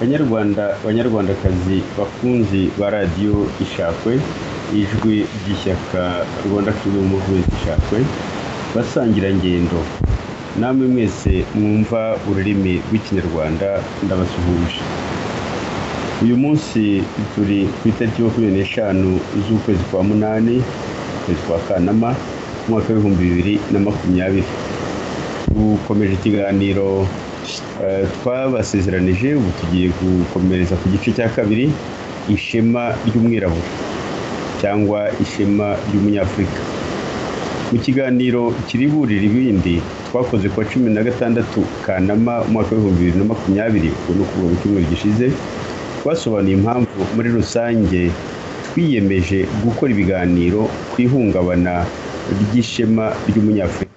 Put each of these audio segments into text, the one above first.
banyarwanda banyarwandakazi bakunzi ba radiyo ishakwe ijwi ry'ishyaka rwanda freedom movement ishakwe basangira ngendo namwe mwese mwumva ururimi rw'ikinyarwanda ndabasuhuje uyu munsi turi ku itariki makumyabiri n'eshanu z'ukwezi kwa munani ukwezi kwa kanama umwaka w'ibihumbi bibiri na makumyabiri dukomeje ikiganiro eh, twabasezeranije ubu tugiye gukomereza ku gice cya kabiri ishema ry'umwirabura cyangwa ishema ry'umunyafurika mu kiganiro kiri burira ibindi twakoze ku wa cumi na gatandatu kanama umwaka w'ibihumbi bibiri na makumyabiri uku ni ukuvuga mu cyumweru gishize twasobanuye impamvu muri rusange twiyemeje gukora ibiganiro ku ihungabana ry'ishema ry'umunyafurika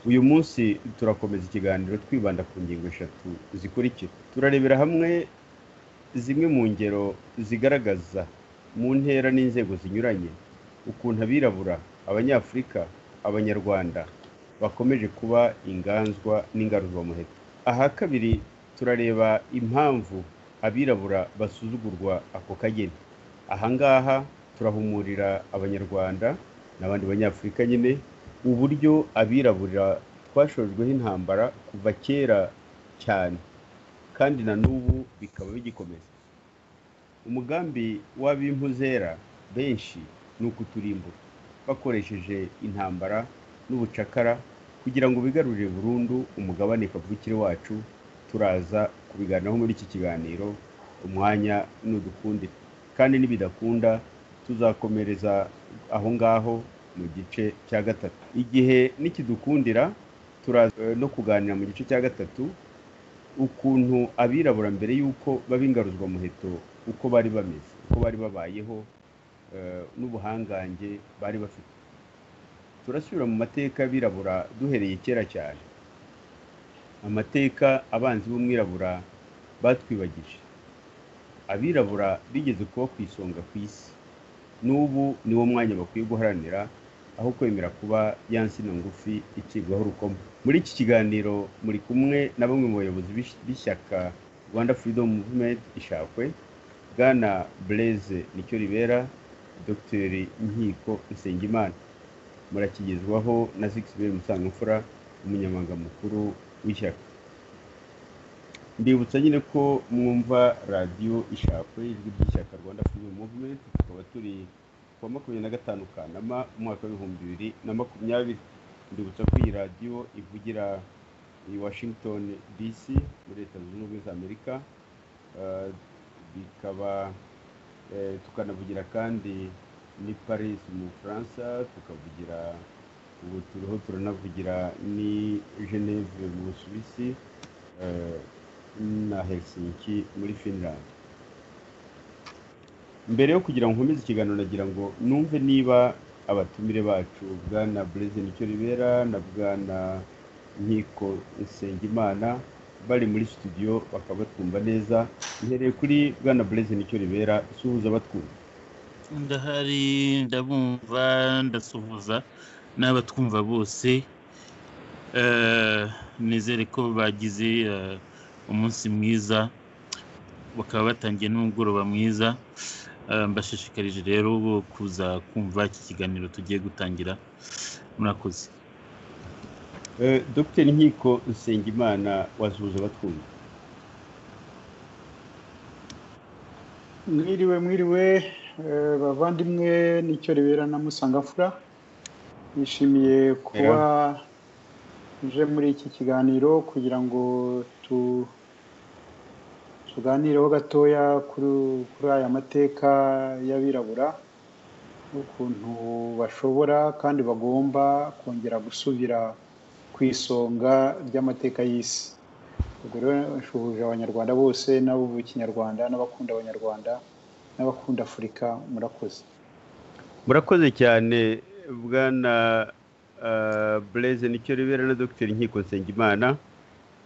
uyu munsi turakomeza ikiganiro twibanda ku ngingo eshatu zikurikira turarebera hamwe zimwe mu ngero zigaragaza mu ntera n'inzego zinyuranye ukuntu abirabura abanyafurika abanyarwanda bakomeje kuba inganzwa n'ingaruzwamuheto aha kabiri turareba impamvu abirabura basuzugurwa ako kageni aha ngaha turahumurira abanyarwanda n'abandi banyafurika nyine uburyo abirabura twashojweho intambara kuva kera cyane kandi na n'ubu bikaba bigikomeza umugambi w'ab'impuzera benshi ni ukuturimbura bakoresheje intambara n'ubucakara kugira ngo bigarurire burundu umugabane kavukire wacu turaza kubiganiraho muri iki kiganiro umwanya nudukunda kandi nibidakunda tuzakomereza aho ngaho mu gice cya gatatu igihe nikidukundira turaza eh, no kuganira mu gice cya gatatu ukuntu abirabura mbere y'uko baba ingaruzwamuheto uko bari bameze uko bari babayeho eh, n'ubuhangange bari bafite turasubira mu mateka y'abirabura duhereye kera cyane amateka abanzi b'umwirabura batwibagije abirabura bigeze kuba ku isonga ku isi n'ubu niwo mwanya bakwiye guharanira aho kwemera kuba ya nsina ngufi icibwaho urukoma muri iki kiganiro muri kumwe na bamwe mu bayobozi b'ish- b'ishyaka rwanda freedom movement ishakwe bwana blaise nicyo ribera dr nkiko nsengimana murakigezwaho na zixibere musangamfura umunyamabanga mukuru w'ishyaka mbibutsa nyine ko mwumva radiyo ishakwe ijwi ry'ishyaka rwanda freedom movement tukaba turi ku wa makumyabiri na gatanu kanama umwaka w'ibihumbi bibiri na makumyabiri mbibutsa ko iyi radiyo ivugira i washington dc muri leta zunze ubumwe za amerika Eh, bikaba eh, tukanavugira kandi ni paris mu bufaransa tukavugira ubu turiho turanavugira ni geneve mu busuwisi eh, na helsinki muri finland mbere yo kugira ngo nkomeze ikiganiro nagira ngo numve niba abatumire bacu bwana bureze nicyo ribera na bwana nkiko nsengimana bari muri studio bakaba batwumva neza mpereye kuri bwana bureze nicyo ribera suhuza abatwumva ndahari ndabumva ndasuhuza n'abatwumva bose Eh, nizere ko bagize eh, umunsi mwiza bakaba batangiye n'umugoroba mwiza Eh, mbashishikarije rero bo kuza kumva iki kiganiro tugiye gutangira murakoze Eh, dr nkiko nsengimana wasuhuza abatwumva mwiriwe mwiriwe eh, bavandimwe nicyo ribera na musangafura nishimiye kuba nje muri iki kiganiro kugira ngo tu tuganireho gatoya kuri kuri aya mateka y'abirabura n'ukuntu bashobora kandi bagomba kongera gusubira ku isonga ry'amateka y'isi ubwo rero nshuhuje abanyarwanda bose n'abubu ikinyarwanda n'abakunda abanyarwanda n'abakunda afurika murakoze murakoze cyane bwana bureze nicyo ribera na dr nkiko nsengimana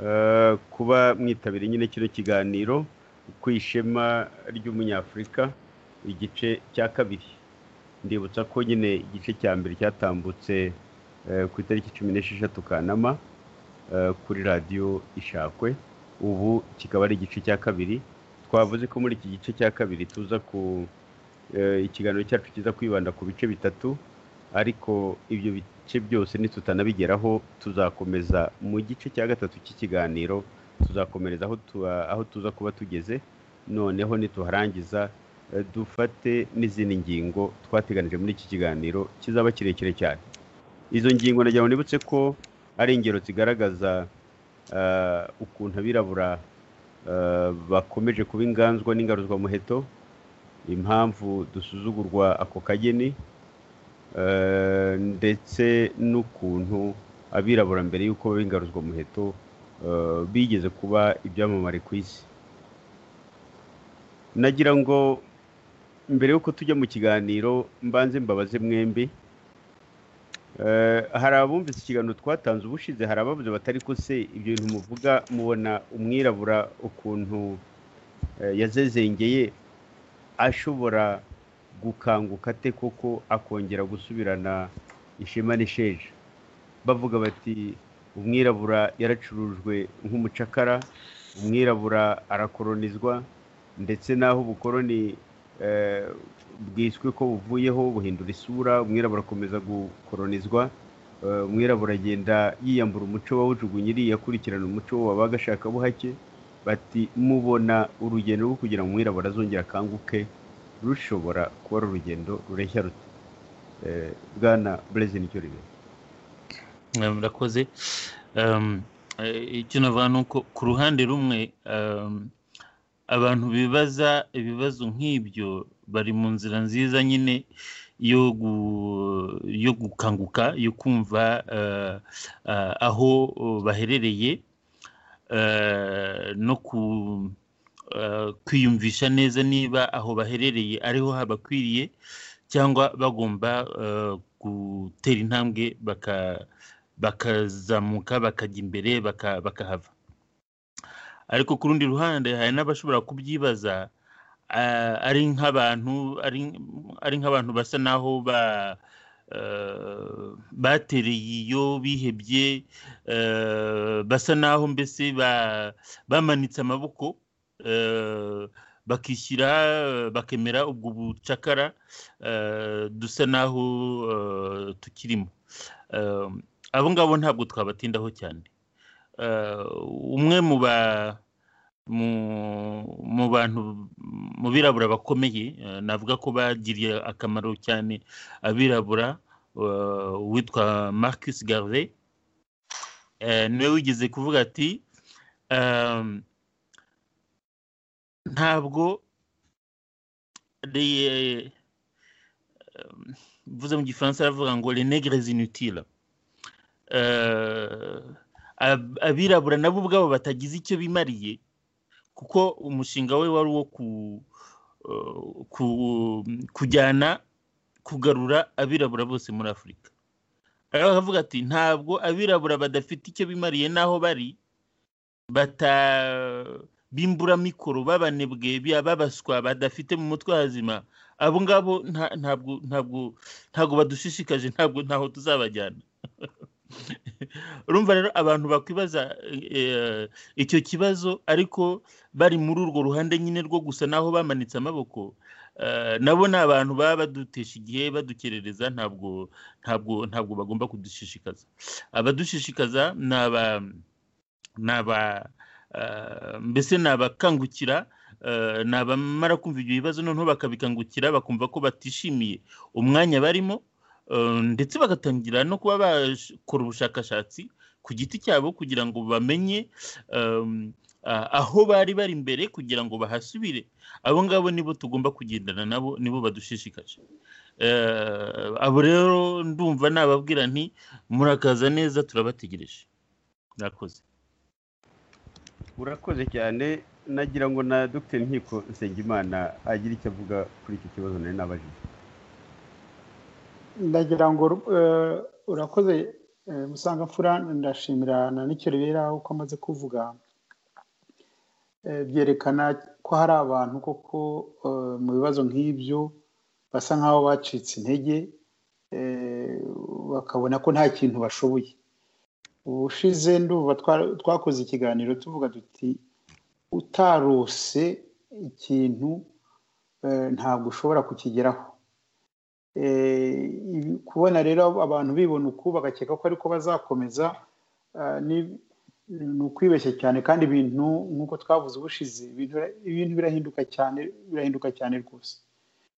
eh, kuba mwitabiriye nyine kino kiganiro ku ishema ry'umunyafurika igice cya kabiri ndibutsa ko nyine igice cya mbere cyatambutse eh, ku itariki cumi n'esheshatu kanama eh, kuri radiyo ishakwe ubu kikaba ari igice cya kabiri twavuze ko muri iki gice cya kabiri tuza ku ikiganiro cyacu kiza kwibanda ku bice bitatu ariko ibyo bice byose nitutanabigeraho tuzakomeza mu gice cya gatatu cy'ikiganiro tuzakomereza aho tuza kuba tugeze noneho nituharangiza dufate n'izindi ngingo twateganije muri iki kiganiro kizaba kirekire cyane izo ngingo nagira ngo nibutse ko ari ingero zigaragaza ukuntu abirabura bakomeje kuba inganzwa n'ingaruzwamuheto impamvu dusuzugurwa ako kageni ndetse n'ukuntu abirabura mbere y'uko baba ingaruzwamuheto bigeze kuba ibyamamare ku isi nagira ngo mbere y'uko tujya mu kiganiro mbanze mbabaze mwembi hari abumvise ikiganiro twatanze ubushize hari ababuze batari ko se ibyo bintu muvuga mubona umwirabura ukuntu yazezengeye ashobora gukanguka ate koko akongera gusubirana ishema n'isheja bavuga bati umwirabura yaracurujwe nk'umucakara umwirabura arakoronizwa ndetse n'aho ubukoroni bwiswe ko buvuyeho buhindura isura umwirabura akomeza gukoronizwa umwirabura agenda yiyambura umuco wawujugunyiriye akurikirana umuco wabaga ashaka buhake bati mubona urugendo rwo kugira ngo umwirabura azongera akanguke rushobora kuba ari urugendo rureshya ruto bwana burezi nicyo ribera murakoze icyo navuga ni uko ku ruhande rumwe abantu bibaza ibibazo nk'ibyo bari mu nzira nziza nyine yo gukanguka yo kumva aho baherereye no kwiyumvisha neza niba aho baherereye ariho habakwiriye cyangwa bagomba gutera intambwe bakazamuka bakajya imbere bakahava ariko ku rundi ruhande hari n'abashobora kubyibaza ari nk'abantu ari nk'abantu basa naho batereye iyo bihebye basa naho mbese bamanitse amaboko bakishyira bakemera ubwo bucakara dusa naho tukirimo abo ngabo ntabwo twabatindaho cyane umwe mu ba mu bantu mu birabura bakomeye navuga ko bagiriye akamaro cyane abirabura witwa marcus garve niwe wigeze kuvuga ati ntabwo mvuze mu gifaransa aravuga ngo renegres inutile abirabura nabo ubwabo batagize icyo bimariye kuko umushinga we wari uwo kujyana kugarura abirabura bose muri afurika aravuga ati ntabwo abirabura badafite icyo bimariye n'aho bari bimburamikoro b'abanebwe babaswa badafite mu mutwe hazima abo ngabo ntabwo badushishikaje ntabwo ntaho tuzabajyana urumva rero abantu bakwibaza icyo kibazo ariko bari muri urwo ruhande nyine rwo gusa naho bamanitse amaboko nabo ni abantu baba badutesha igihe badukerereza ntabwo ntabwo ntabwo bagomba kudushishikaza abadushishikaza ni aba mbese ni abakangukira ni abamara kumva ibyo bibazo noneho bakabikangukira bakumva ko batishimiye umwanya barimo ndetse bagatangira no kuba bakora ubushakashatsi ku giti cyabo kugira ngo bamenye aho bari bari imbere kugira ngo bahasubire abo ngabo nibo tugomba kugendana nabo nibo badushishikaje abo rero ndumva nababwira nti murakaza neza turabategereje murakoze urakoze cyane nagira ngo na dr nkiko nsengimana agire icyo avuga kuri iki kibazo nari nabajije ndagira ngo urakoze musangamfura ndashimira na ribera uko amaze kuvuga byerekana ko hari abantu koko mu bibazo nk'ibyo basa nk'aho bacitse intege bakabona ko nta kintu bashoboye ubushize nduba twakoze ikiganiro tuvuga duti utarose ikintu ntabwo ushobora kukigeraho kubona rero abantu bibona uku bagakeka ko ariko bazakomeza ni ukwibeshya cyane kandi ibintu nk'uko twavuze ubushize ibintu birahinduka cyane birahinduka cyane rwose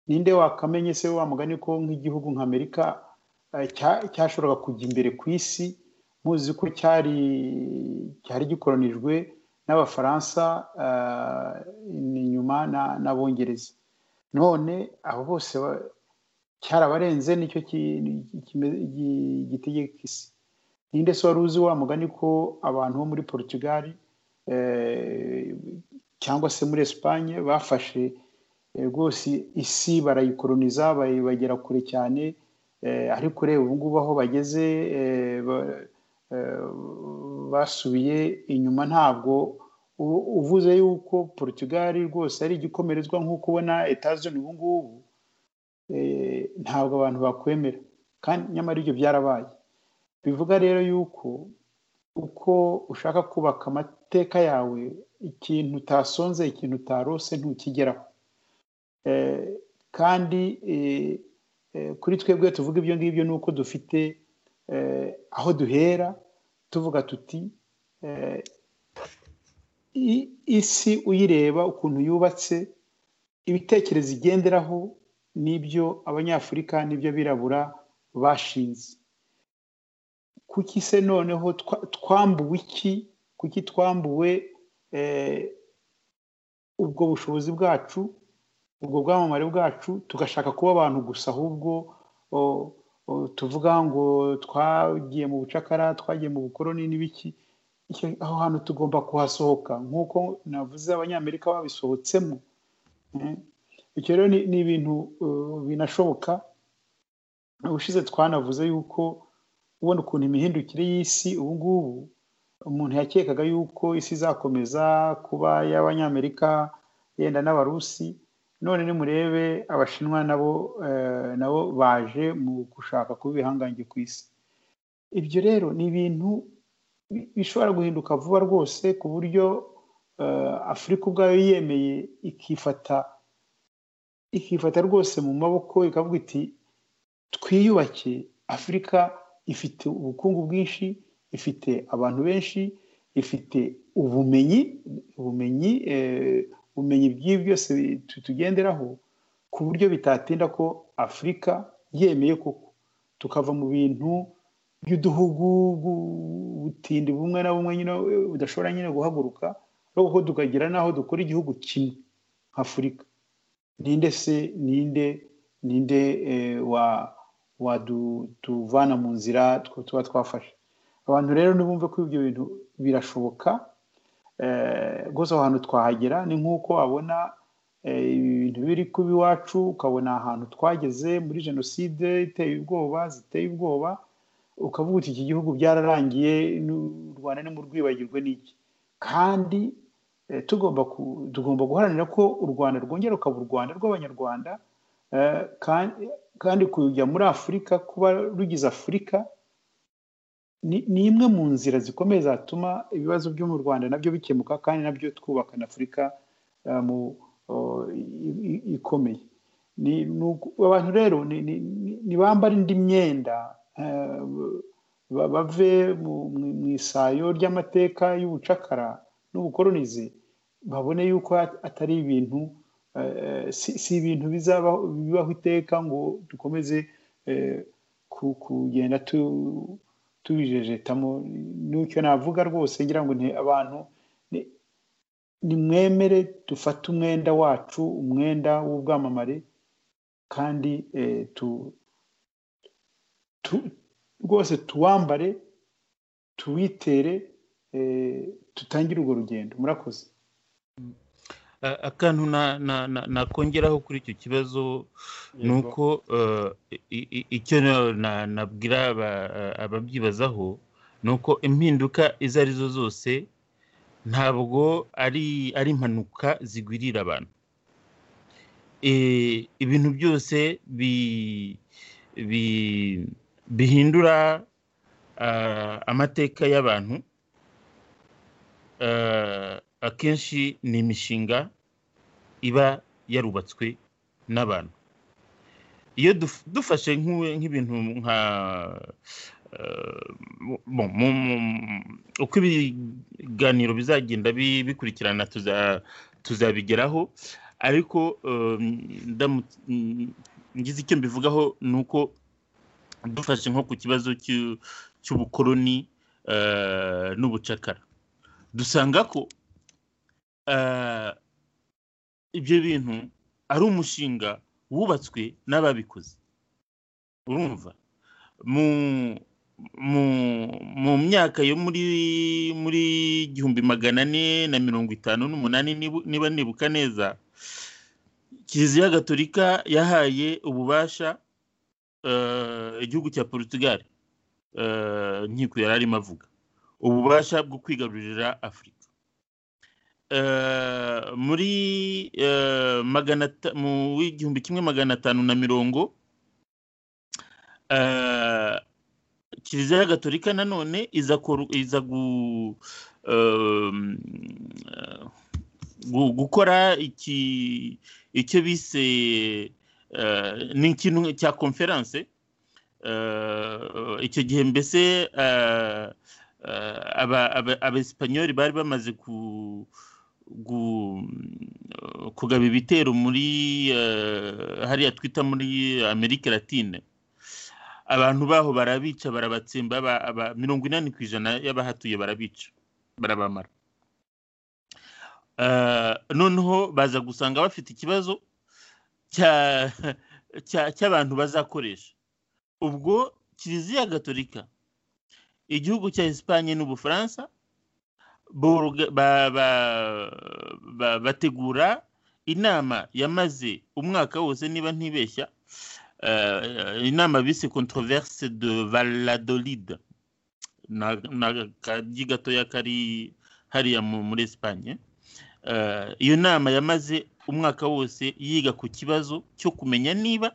ninde wakamenye se wa mugani ko nk'igihugu nk'amerika cyashoboraga kujya imbere ku isi muzi ko cyari cyari gikoronijwe n'abafaransa inyuma n'abongereza none abo bose cyarabarenze nicyo gitegeka isi ninde se wari uzi wa mugani ko abantu bo muri Portugal cyangwa se muri Espagne bafashe rwose isi barayikoroniza bayibagera kure cyane ariko ureba ubu ngubu aho bageze basubiye inyuma ntabwo uvuze yuko Portugal rwose ari igikomerezwa nk'uko ubona etazoni ubu ngubu ntabwo abantu bakwemera kandi nyamara ibyo byarabaye bivuga rero yuko uko ushaka kubaka amateka yawe ikintu utasonze ikintu utarose ntukigeraho kandi kuri twebwe tuvuga ibyo ngibyo ni uko dufite aho duhera tuvuga tuti isi uyireba ukuntu yubatse ibitekerezo igenderaho n'ibyo abanyafurika n'ibyo birabura bashinze kuki se noneho twambuwe iki kuki twambuwe ubwo bushobozi bwacu ubwo bwamamare bwacu tugashaka kuba abantu gusa ahubwo tuvuga ngo twagiye mu bucakara twagiye mu bukoroni n'ibiki aho hantu tugomba kuhasohoka nk'uko navuze abanyamerika babisohotsemo icyo rero ni ibintu binashoboka ubushize twanavuze yuko ubona ukuntu imihindukire y'isi ubu ngubu umuntu yakekaga yuko isi izakomeza kuba y'abanyamerika yenda n'abarusi none nimurebe abashinwa nabo nabo baje mu gushaka kuba ibihangange ku isi ibyo rero ni ibintu bishobora guhinduka vuba rwose ku buryo afurika ubwayo yemeye ikifata ikifata rwose mu maboko ikavuga iti twiyubake afurika ifite ubukungu bwinshi ifite abantu benshi ifite ubumenyi ubumenyi ubumenyi bw'ibi byose tugenderaho ku buryo bitatinda ko afurika yemeye koko tukava mu bintu by'uduhugu butindi bumwe na bumwe nyine budashobora nyine guhaguruka ahubwo tukagira n'aho dukora igihugu kimwe nk'afurika ninde se ninde ninde wa wadutuvana mu nzira tuba twafashe abantu rero ntibumve ko ibyo bintu birashoboka rwose aho hantu twahagera ni nk'uko wabona ibintu biri kuba iwacu ukabona ahantu twageze muri jenoside iteye ubwoba ziteye ubwoba ukavuga uti iki gihugu byararangiye u rwanda nimurwibagirwe n'iki kandi tugomba guharanira ko u rwanda rwongera rukaba u rwanda rw'abanyarwanda kandi kujya muri afurika kuba rugize afurika ni imwe mu nzira zikomeye zatuma ibibazo byo mu rwanda nabyo bikemuka kandi nabyo twubaka na afurika ikomeye abantu rero ntibambare indi myenda bave mu isayo ry'amateka y'ubucakara n'ubukoronize babone yuko atari ibintu si ibintu bibaho iteka ngo dukomeze kugenda tubijejetamo n'icyo navuga rwose ngira ngo abantu nimwemere dufate umwenda wacu umwenda w'ubwamamare kandi rwose tuwambare tuwitere tutangire urwo rugendo murakoze akantu nakongeraho kuri icyo kibazo ni uko icyo nabwira ababyibazaho ni uko impinduka izo arizo zose ntabwo ari impanuka zigwirira abantu ibintu byose bihindura ah, amateka y'abantu ah, akenshi ni imishinga iba yarubatswe n'abantu iyo duf- dufashe nk'u- nk'ibintu nka eh, bon, mu- mu- uko ibiganiro bizagenda bi- bikurikirana tuza- tuzabigeraho ariko eh, ndamu- ngize icyo mbivugaho ni uko dufashe nko ku kibazo cy'u- cy'ubukoloni eh, n'ubucakara dusanga ko eh, ibyo bintu ari umushinga wubatswe n'ababikoze urumva mu mu mu myaka yo muri muri igihumbi magana ane na mirongo itanu n'umunani nibu- niba nibuka neza kiliziya gatolika yahaye ububasha eh, igihugu cya portugal eh, nkiko yari arimo avuga ububasha bwo kwigarurira afurika eh, muri eh, magana ata- mu w'igihumbi kimwe magana atanu na mirongo eh, kiliziya gatolika nanone iza koru- iza gu, eh, gu, gukora iki icyo bise eh, ni ikintu cya konferanse eh, icyo gihe mbese eh, eh, aba- aba- abesipanyoli bari bamaze ku gu- eh, kugaba ibitero muri eh, hariya twita muri amerika latine abantu baho barabica barabatsemba aba- aba- mirongo inani ku ijana y'abahatuye barabica barabamara Eh, noneho baza gusanga bafite ikibazo cya- cya- cy'abantu bazakoresha ubwo kiliziya gatolika igihugu cya esipanye n'ubufaransa boruga- ba- ba- ba- bategura inama yamaze umwaka wose niba ntibeshya eh, inama bise controverse de valladolid na na kagi gatoya kari hariya mu- muri esipanye Eh, iyo nama yamaze umwaka wose yiga ku kibazo cyo kumenya niba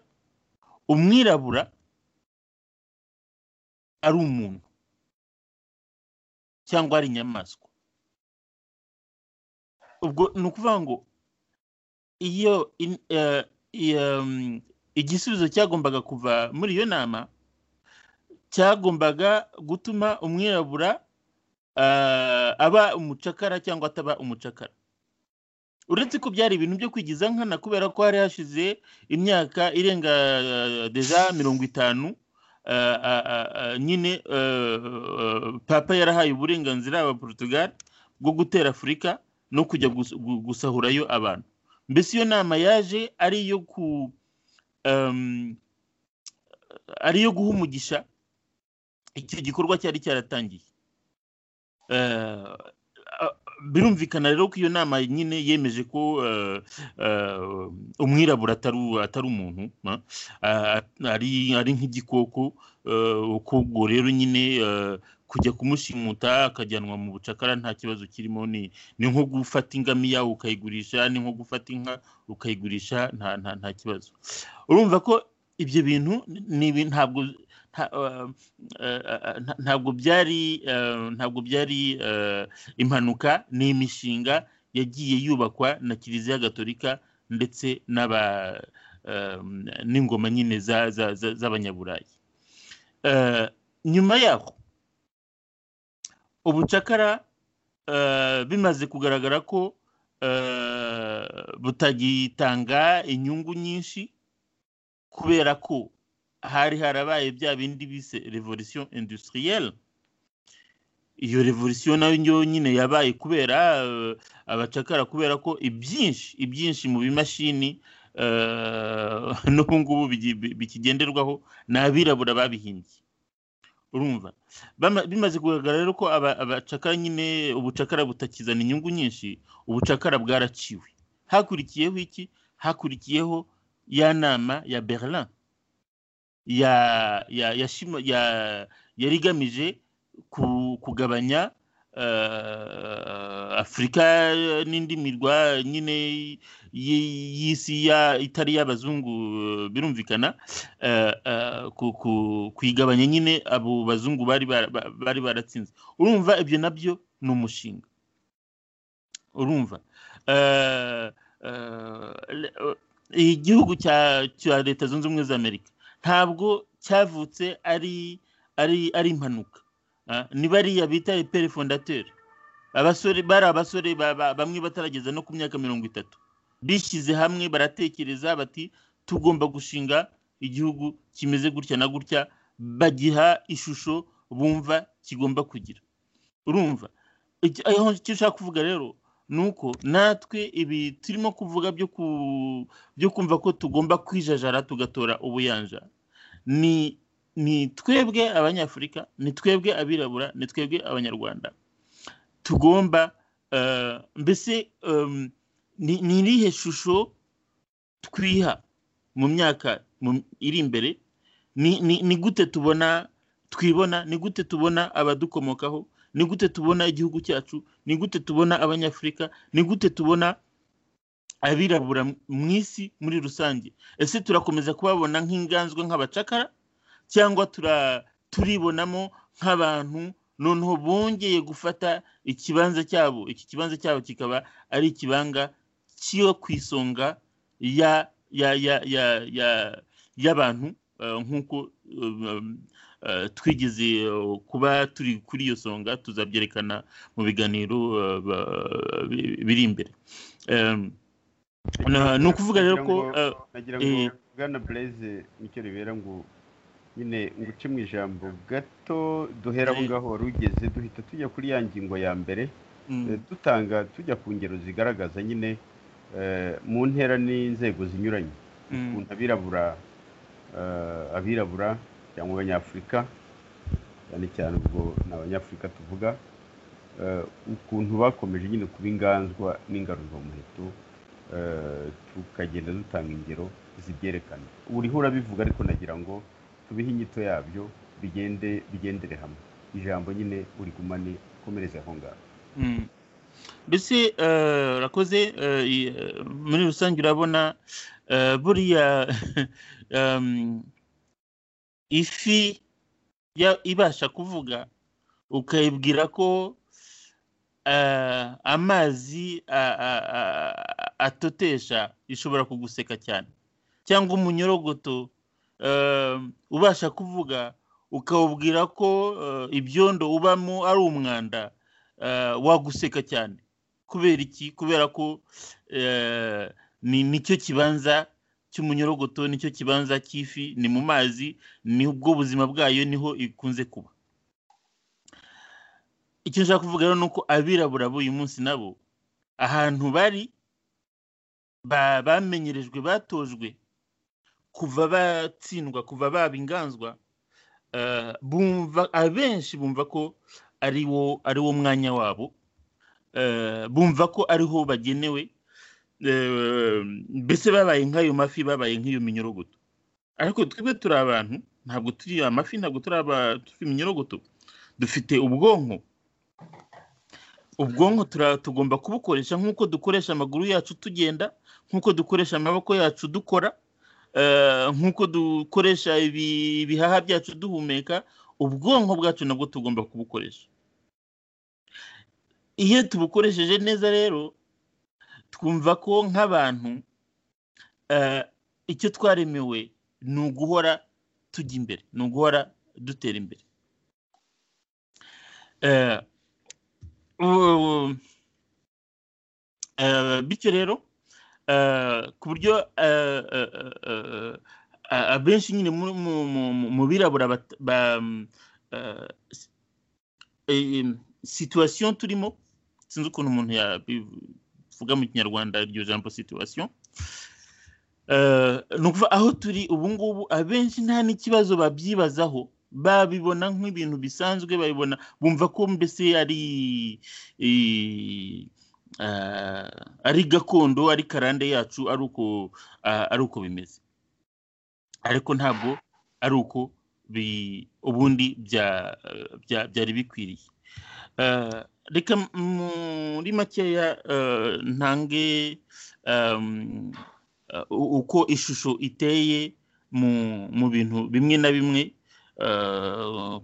umwirabura ari umuntu cyangwa ari inyamaswa ubwo ni ukuvuga ngo iyo in- eh, iyo, mm, igisubizo cyagombaga kuva muri iyo nama cyagombaga gutuma umwirabura eh, aba umucakara cyangwa ataba umucakara uretse ko byari ibintu byo kwigiza nkana kubera ko hari hashize imyaka irenga eh, deja mirongo itanu eh, ah, ah, ah, nyine eh, eh, papa yarahaye uburenganzira aba portugal bwo gutera afurika no kujya gus- gu- gusahurayo abantu mbese iyo nama yaje ari iyo ku em, ari iyo guha umugisha icyo gikorwa cyari cyaratangiye Eh, a- birumvikana rero ko iyo nama nyine yemeje ko eh, eh, umwirabura atari atari umuntu ah, ah, ari ari nk'igikoko eh, ubwo rero nyine eh, kujya kumushimuta akajyanwa mu bucakara nta kibazo kirimo ni ni nko gufata ingamiya ukayigurisha ni nko gufata inka ukayigurisha nta nta nta kibazo urumva ko ibyo bintu ni ibintu ntabwo nta- eh, eh, eh, nta- ntabwo byari eh, ntabwo byari eh, impanuka ni imishinga yagiye yubakwa na kiliziya gatolika ndetse n'aba eh, n'ingoma nyine za- za- za- z'abanyaburayi Eh, nyuma yaho ubucakara eh, bimaze kugaragara ko eh, butagitanga inyungu nyinshi kubera ko hari harabaye bya bindi bise revolution industrielle iyo revolution nayo nyine yabaye kubera eh, abacakara kubera ko ibyinshi ibyinshi mu bimashini eh, n'ubu ngubu bigi- bi- bikigenderwaho ni abirabura babihimbye urumva Bama- bimaze kugaragara rero ko aba- abacakara nyine ubucakara butakizana inyungu nyinshi ubucakara bwaraciwe hakurikiyeho iki hakurikiyeho ya nama ya berlin ya ya ya shima- ya yari igamije ku- kugabanya afurika n'indi mirwa nyine y'isi itari y'abazungu birumvikana ku igabanya nyine abo bazungu bari baratsinze urumva ibyo nabyo ni umushinga urumva igihugu cya leta zunze ubumwe za amerika ntabwo cyavutse ari ari ari impanuka ni bariya bita eperi fondateri abasore bari abasore bamwe batarageza no ku myaka mirongo itatu bishyize hamwe baratekereza bati tugomba gushinga igihugu kimeze gutya na gutya bagiha ishusho bumva kigomba kugira urumva icyo ushaka kuvuga rero ni uko natwe ibi turimo kuvuga byo kumva ko tugomba kwijajara tugatora ubuyanja ni ni twebwe abanyafurika ni twebwe abirabura ni twebwe abanyarwanda tugomba mbese ni irihe shusho twiha mu myaka iri imbere ni gute tubona twibona ni gute tubona abadukomokaho ni gute tubona igihugu cyacu ni gute tubona abanyafurika ni gute tubona abirabura mu isi muri rusange ese turakomeza kubabona nk'inganzwa nk'abacakara cyangwa turibonamo nk'abantu noneho bongeye gufata ikibanza cyabo iki kibanza cyabo kikaba ari ikibanga cyo ku isonga y'abantu nk'uko twigeze kuba turi kuri iyo songa tuzabyerekana mu biganiro biri imbere ni ukuvuga rero ko bwana bureze nicyo ribera ngo nyine nguce mu ijambo gato duhera aho ngaho wari ugeze duhita tujya kuri ya ngingo ya mbere dutanga tujya ku ngero zigaragaza nyine mu ntera n'inzego zinyuranye ukuntu abirabura abirabura cyangwa abanyafurika cyane cyane ubwo ni abanyafurika tuvuga ukuntu bakomeje nyine kuba inganzwa n'ingaruzwamuheto tukagenda dutanga ingero zibyerekana uriho urabivuga ariko nagira ngo tubihe inyito yabyo bigende bigendere hamwe ijambo nyine uri gumane ukomereze aho ngaho mbese urakoze muri rusange urabona buriya ifi ibasha kuvuga ukayibwira ko amazi atotesha ishobora kuguseka cyane cyangwa umunyorogoto ubasha kuvuga ukawubwira ko ibyondo ubamo ari umwanda waguseka cyane kubera iki kubera ko nicyo kibanza cy'umunyorogoto nicyo kibanza cy'ifi ni mu mazi ni ubwo buzima bwayo niho ikunze kuba icyo nshaka kuvuga rero ni uko abirabura b'uyu munsi nabo ahantu bari bamenyerejwe batojwe kuva batsindwa kuva baba inganzwa bumva abenshi bumva ko ari wo ari wo mwanya wabo bumva ko ariho bagenewe mbese babaye nk'ayo mafi babaye nk'iyo minyorogoto ariko twebwe turi abantu ntabwo turi amafi ntabwo turi iminyorogoto dufite ubwonko ubwonko tugomba kubukoresha nk'uko dukoresha amaguru yacu tugenda nk'uko dukoresha amaboko yacu dukora nk'uko dukoresha ibihaha byacu duhumeka ubwonko bwacu nabwo tugomba kubukoresha iyo tubukoresheje neza rero twumva ko nk'abantu icyo twaremewe ni uguhora tujya imbere ni uguhora dutera imbere bityo rero ku buryo abenshi nyine mu birabura situwasiyo turimo sinzi ukuntu umuntu yabivuga mu kinyarwanda iryo jambo situwasiyo ni ukuvuga aho turi ubu ngubu abenshi nta n'ikibazo babyibazaho babibona nk'ibintu bisanzwe babibona bumva ko mbese ari ari gakondo ari karande yacu ari uko ari uko bimeze ariko ntabwo ari uko ubundi byari bikwiriye reka muri makeya ntange uko ishusho iteye mu bintu bimwe na bimwe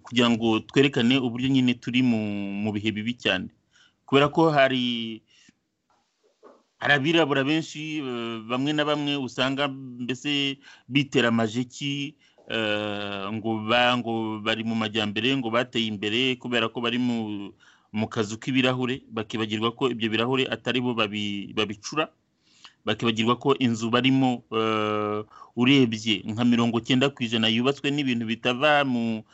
kugira ngo twerekane uburyo nyine turi mu bihe bibi cyane kubera ko hari hari abirabura benshi bamwe na bamwe usanga mbese bitera amajeki ngo ngo bari mu majyambere ngo bateye imbere kubera ko bari mu kazu k'ibirahure bakibagirwa ko ibyo birahure atari bo babicura bakibagirwa ko inzu barimo urebye nka mirongo cyenda ku ijana yubatswe n'ibintu bitava mu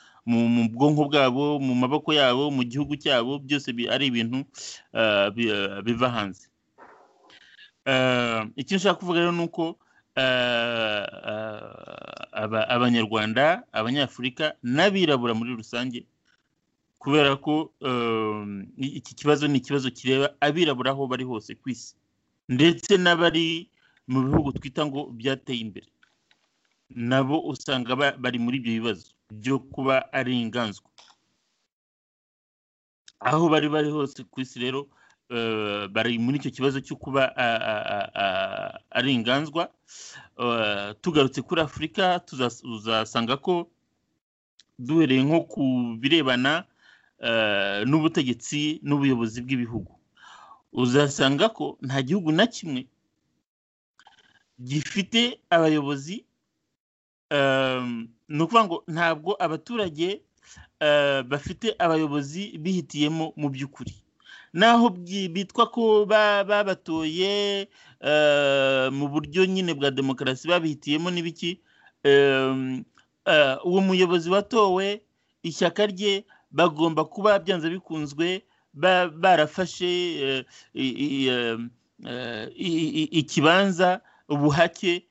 bwonko bwabo mu maboko yabo mu gihugu cyabo byose ari ibintu biva hanze icyo nshaka kuvuga rero ni uko abanyarwanda abanyafurika n'abirabura muri rusange kubera ko iki kibazo ni ikibazo kireba abirabura aho bari hose ku isi ndetse n'abari mu bihugu twita ngo byateye imbere nabo usanga bari muri ibyo bibazo byo kuba ari inganzwa aho bari bari hose ku isi rero bari muri icyo kibazo cyo kuba ari inganzwa tugarutse kuri afurika tuzasanga ko duhereye nko ku birebana n'ubutegetsi n'ubuyobozi bw'ibihugu uzasanga ko nta gihugu na kimwe gifite abayobozi ni ukuvuga ngo ntabwo abaturage bafite abayobozi bihitiyemo mu by'ukuri naho bitwa ko babatoye mu buryo nyine bwa demokarasi babihitiyemo n'ibiki uwo muyobozi watowe ishyaka rye bagomba kuba byanze bikunzwe barafashe ikibanza ubuhake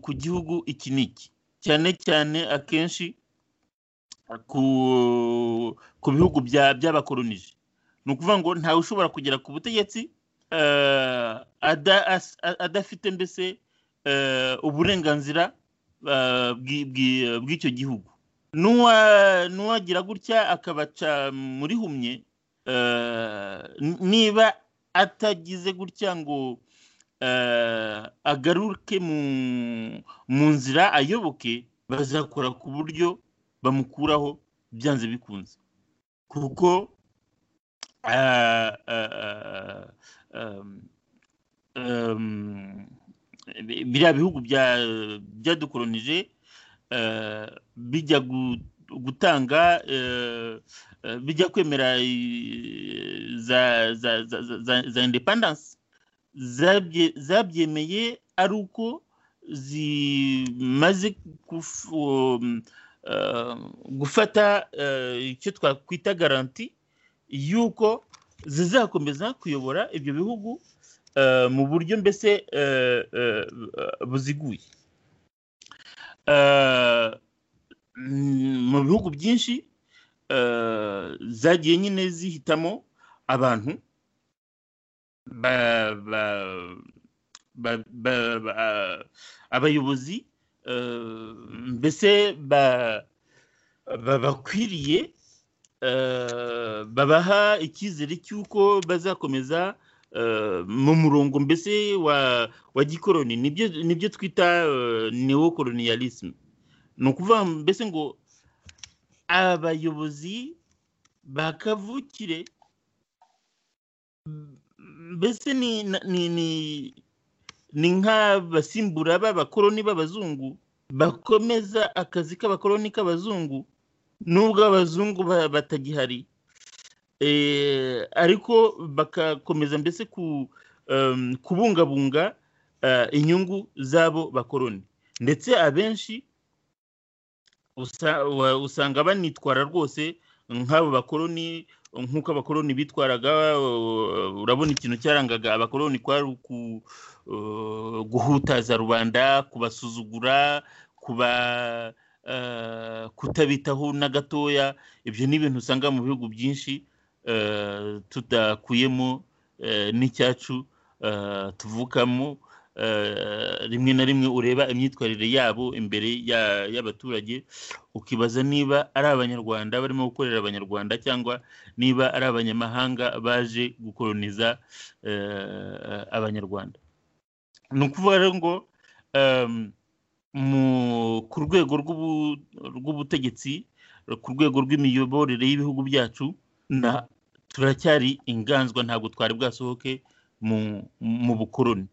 ku gihugu iki n'iki cyane cyane akenshi ku bihugu by'abakoronije ni ukuvuga ngo ntawe ushobora kugera ku butegetsi adafite mbese uburenganzira bw'icyo gihugu n'uwagira gutya akabaca muri humye niba atagize gutya ngo agaruke mu nzira ayoboke bazakora ku buryo bamukuraho byanze bikunze kuko biriya bihugu byadukoronije bijya gutanga bijya kwemera za indepandanse zabyemeye ari uko zimaze gufata icyo twakwita garanti yuko zizakomeza kuyobora ibyo bihugu mu buryo mbese buziguye mu bihugu byinshi zagiye nyine zihitamo abantu abayobozi mbese bakwiriye babaha icyizere cy'uko bazakomeza mu murongo mbese wa gikoroni nibyo twita neokoloniyalisme ni ukuvuga mbese ngo abayobozi ba kavukire mbese ni nk'abasimbura b'abakoroni b'abazungu bakomeza akazi k'abakoroni k'abazungu nubwo abazungu batagihari ariko bagakomeza mbese kubungabunga inyungu z'abo bakoroni ndetse abenshi usanga banitwara rwose nk'abo bakoroni nk'uko abakoroni bitwaraga urabona ikintu cyarangaga abakoroni kwari guhutaza rubanda kubasuzugura kuba kutabitaho na gatoya ibyo ni ibintu usanga mu bihugu byinshi tudakuyemo n'icyacu tuvukamo rimwe na rimwe ureba imyitwarire yabo imbere y'abaturage ukibaza niba ari abanyarwanda barimo gukorera abanyarwanda cyangwa niba ari abanyamahanga baje gukoroniza abanyarwanda ni ukuvuga rero ngo ku rwego rw'ubutegetsi ku rwego rw'imiyoborere y'ibihugu byacu turacyari inganzwa ntabwo twari bwasohoke mu bukoroni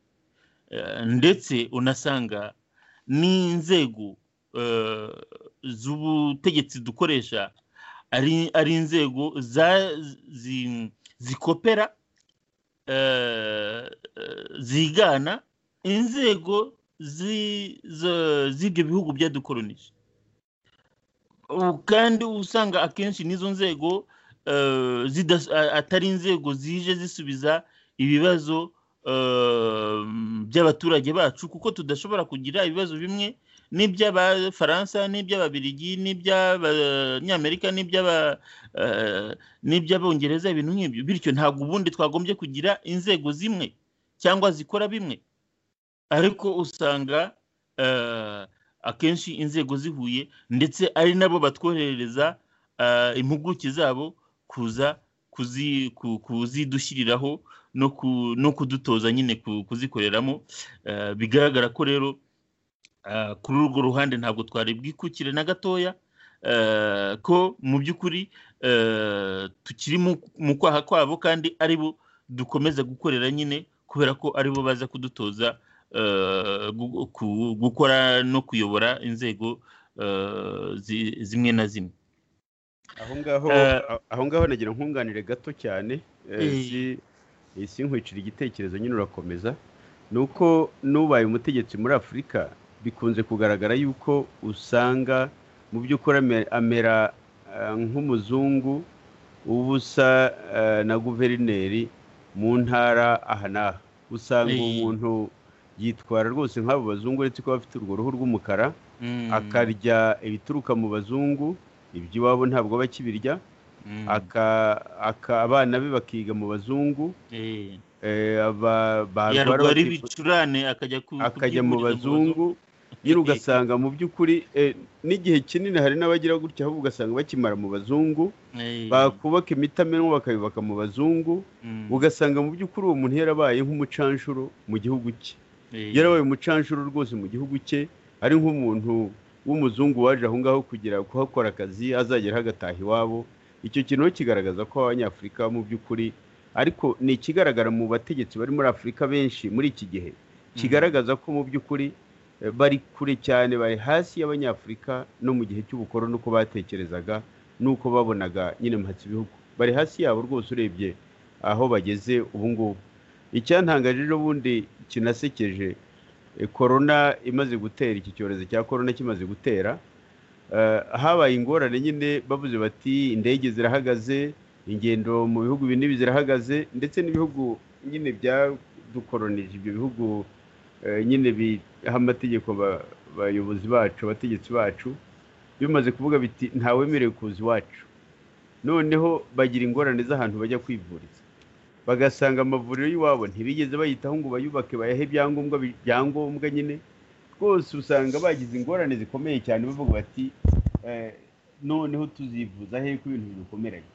ndetse unasanga n'inzego z'ubutegetsi dukoresha ari inzego zikopera zigana inzego z'ibyo bihugu byadukoronije kandi usanga akenshi n'izo nzego atari inzego zije zisubiza ibibazo by'abaturage bacu kuko tudashobora kugira ibibazo bimwe n'iby'abafaransa n'iby'ababiligi n'iby'abanyamerika n'iby'abongereza ibintu nk'ibyo bityo ntabwo ubundi twagombye kugira inzego zimwe cyangwa zikora bimwe ariko usanga akenshi inzego zihuye ndetse ari nabo batwoherereza impuguke zabo kuza kuzidushyiriraho no kudutoza nyine kuzikoreramo bigaragara ko rero kuri urwo ruhande ntabwo twari bwikukire na gatoya ko mu by'ukuri tukiri mu kwaha kwabo kandi ari bo dukomeza gukorera nyine kubera ko ari bo baza kudutoza gukora no kuyobora inzego zimwe na zimwe aho ngaho nagira nkunganire gato cyane sinkwicira igitekerezo nyine urakomeza ni uko n'ubaye umutegetsi muri afurika bikunze kugaragara yuko usanga mu by'ukuri amera nk'umuzungu uba usa na guverineri mu ntara aha n'aha usanga uwo muntu yitwara rwose nk'abo bazungu uretse ko bafite urwo ruhu rw'umukara akarya ibituruka mu bazungu iby'iwabo ntabwo bakibirya abana be bakiga mu bazungu yarwara ibicurane akajya mu bazungu nyine ugasanga mu by'ukuri n'igihe kinini hari n'abagira gutya ahubwo ugasanga bakimara mu bazungu bakubaka imitamenwa bakayubaka mu bazungu ugasanga mu by'ukuri uwo muntu yarabaye nk'umucanshuro mu gihugu cye yarabaye umucanshuro rwose mu gihugu cye ari nk'umuntu w'umuzungu waje aho ngaho kugira kuhakora akazi azageraho agataha iwabo icyo kintu kigaragaza ko abanyafurika mu by'ukuri ariko ni ikigaragara mu bategetsi bari muri afurika benshi muri iki gihe kigaragaza ko mu by'ukuri bari kure cyane bari hasi y'abanyafurika no mu gihe cy'ubukoro n'uko batekerezaga n'uko babonaga nyine mpatse ibihugu bari hasi yabo rwose urebye aho bageze ubu ngubu icyantangaje ejo bundi kinasekeje korona imaze gutera iki cyorezo cya korona kimaze gutera habaye ingorane nyine bavuze bati indege zirahagaze ingendo mu bihugu binini zirahagaze ndetse n'ibihugu nyine byadukoronije ibyo bihugu nyine biha amategeko abayobozi bacu abategetsi bacu bimaze kuvuga biti ntawemerewe kuza iwacu noneho bagira ingorane z'ahantu bajya kwivuriza bagasanga amavuriro y'iwabo ntibigeze bayitaho ngo bayubake bayahe ibyangombwa byangombwa nyine rwose usanga bagize ingorane zikomeye cyane bavuga bati noneho tuzivuza he ko ibintu bidukomeranye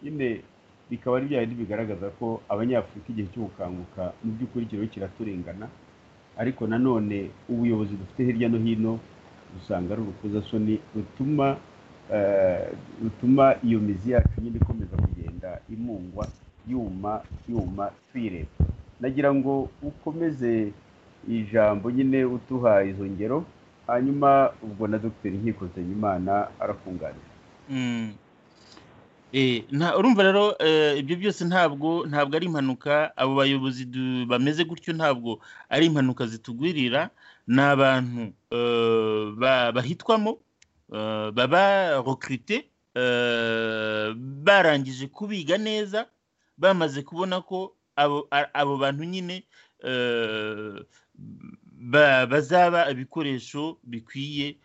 nyine bikaba ari bya bindi bigaragaza ko abanyafurika igihe cy'ubukanguka mu by'ukuri kiriho kiraturengana ariko nanone ubuyobozi dufite hirya no hino usanga ari urukozasoni rutuma rutuma iyo mizi yacu nyine ikomeza kugenda imungwa yuma yuma twireba nagira ngo ukomeze ijambo nyine utuha izo ngero hanyuma ubwo na dogiteri nkiko nsengimana arakunganira urumva rero ibyo byose ntabwo ntabwo ari impanuka abo bayobozi bameze gutyo ntabwo ari impanuka zitugwirira ni abantu bahitwamo baba rokirite barangije kubiga neza bamaze kubona ko abo bantu nyine bazaba ibikoresho bikwiye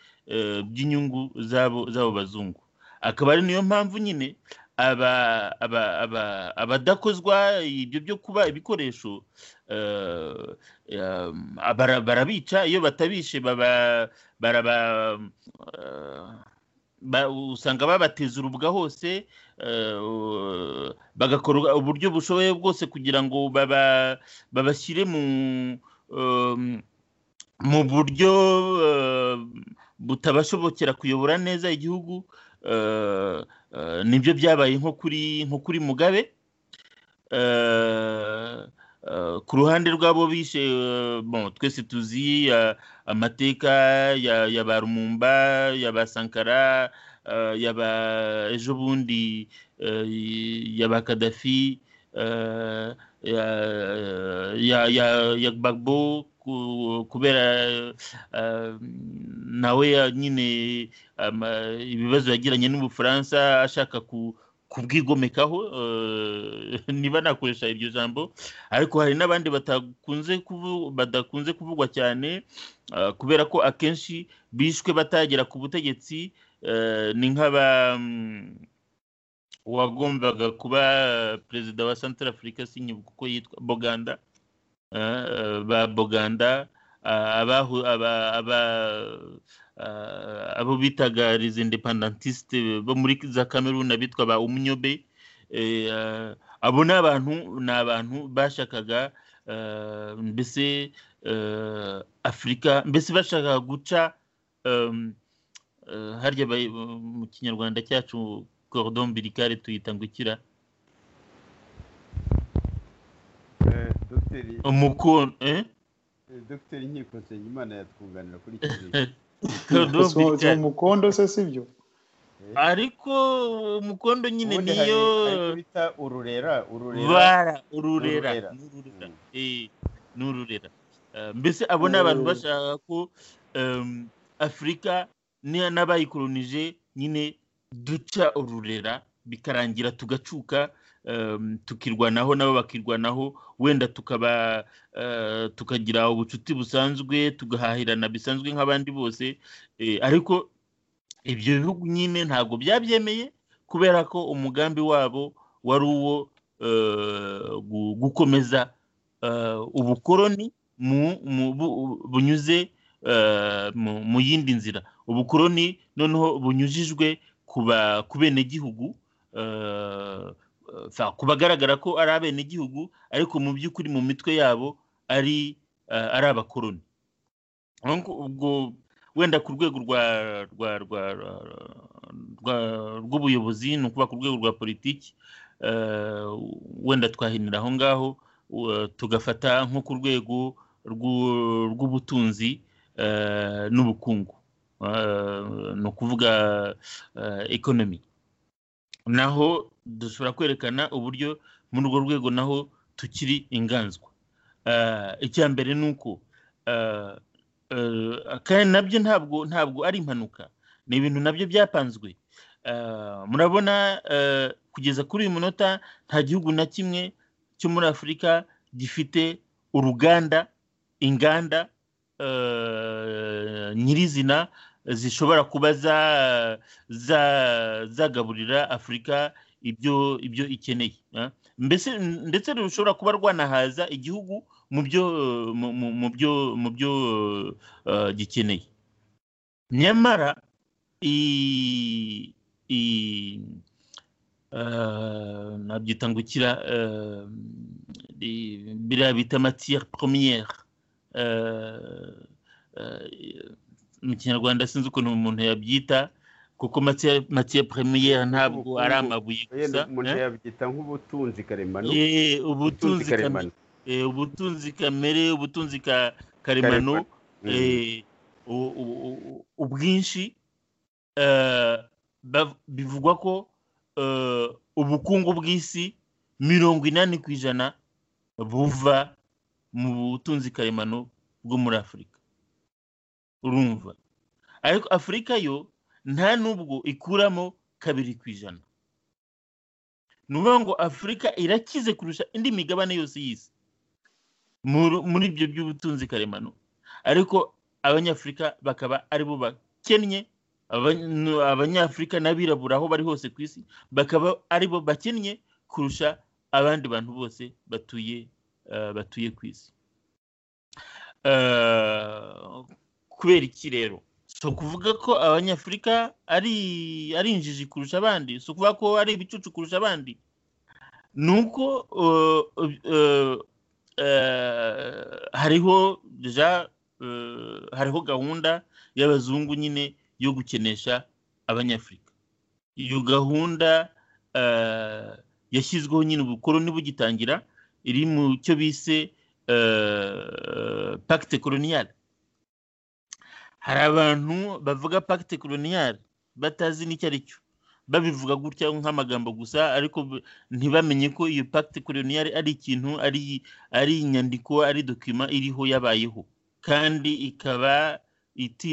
by'inyungu z'abo bazungu akaba ari niyo mpamvu nyine abadakozwa ibyo byo kuba ibikoresho barabica iyo batabishe usanga babateza urubwa hose bagakora uburyo bushoboye bwose kugira ngo babashyire mu buryo butabashobokera kuyobora neza igihugu nibyo byabaye nko kuri nko kuri mugabe ku ruhande rw'abo bishe twese tuzi amateka ya ba rumumba ya ba sankara ya ba ejo bundi ya ba kadafi ya gbagbo kubera nawe nyine ibibazo yagiranye n'ubufaransa ashaka kubwigomekaho niba nakoresha iryo jambo ariko hari n'abandi badakunze kuvugwa cyane kubera ko akenshi bishwe batagera ku butegetsi ni nk'aba wagombaga kuba perezida wa santara afurika sinyibuka uko yitwa boganda ba boganda abo bitaga les independantistes bo muri za cameroon abitwa ba umnyobe abo ni abantu ni abantu bashakaga mbese afurika mbese bashakaga guca harya mu kinyarwanda cyacu cordon umbilical tuyita ngo ikira umukono dogiteri nkiko nsengimana yatwunganira kuri si umukondo se si byo ariko umukondo nyine niyo bita ururera ururera ururera ni ururera mbese abo ni abantu bashaka ko afurika n'abayikolonije nyine duca ururera bikarangira tugacuka tukirwanaho nabo bakirwanaho wenda tukaba tukagira ubucuti busanzwe tugahahirana bisanzwe nk'abandi bose ariko ibyo bihugu nyine ntabwo byabyemeye kubera ko umugambi wabo wari uwo gukomeza ubukoroni bunyuze mu yindi nzira ubukoroni noneho bunyujijwe ku benegihugu ku bagaragara ko ari abenegihugu ariko mu by'ukuri mu mitwe yabo ari ari abakoroni ubwo wenda ku rwego rw'ubuyobozi ni ukuvuga ku rwego rwa politiki wenda twahinira aho ngaho tugafata nko ku rwego rw'ubutunzi n'ubukungu ni ukuvuga ekonomi naho dushobora kwerekana uburyo muri urwo rwego naho tukiri inganzwa icya mbere ni uko kandi nabyo ntabwo ntabwo ari impanuka ni ibintu nabyo byapanzwe murabona kugeza kuri uyu munota nta gihugu na kimwe cyo muri afurika gifite uruganda inganda nyirizina zishobora kuba zagaburira afurika ibyo ibyo ikeneye mbese ndetse rushobora kuba rwanahaza igihugu mu byo mu byo mu byo gikeneye nyamara nabyita ngo ikira biriya bita matiyeri poromiyeri mu kinyarwanda sinzi ukuntu umuntu yabyita kuko matiye premiere ntabwo ari amabuye gusa umuntu yabyita nk'ubutunzi karemano ubutunzi karemano ubutunzi kamere ubutunzi karemano ubwinshi bivugwa ko ubukungu bw'isi mirongo inani ku ijana buva mu butunzi karemano bwo muri afurika urumva ariko afurika yo nta n'ubwo ikuramo kabiri ku ijana ni ukuvuga ngo afurika irakize kurusha indi migabane yose y'isi muri ibyo by'ubutunzi karemano ariko abanyafurika bakaba aribo bakennye abanyafurika n'abirabura aho bari hose ku isi bakaba aribo bakennye kurusha abandi bantu bose batuye batuye ku isi kubera iki rero si ukuvuga ko abanyafurika ari injiji kurusha abandi si ukuvuga ko ari ibicucu kurusha abandi ni uko hariho hariho gahunda y'abazungu nyine yo gukenesha abanyafurika iyo gahunda yashyizweho nyine ubukoroni bugitangira iri mu cyo bise pacte coloniale hari abantu bavuga pacte coloniale batazi n'icyo ari cyo babivuga gutya nk'amagambo gusa ariko ntibamenye ko iyo pacte coloniale ari ikintu ari inyandiko ari dokima iriho yabayeho kandi ikaba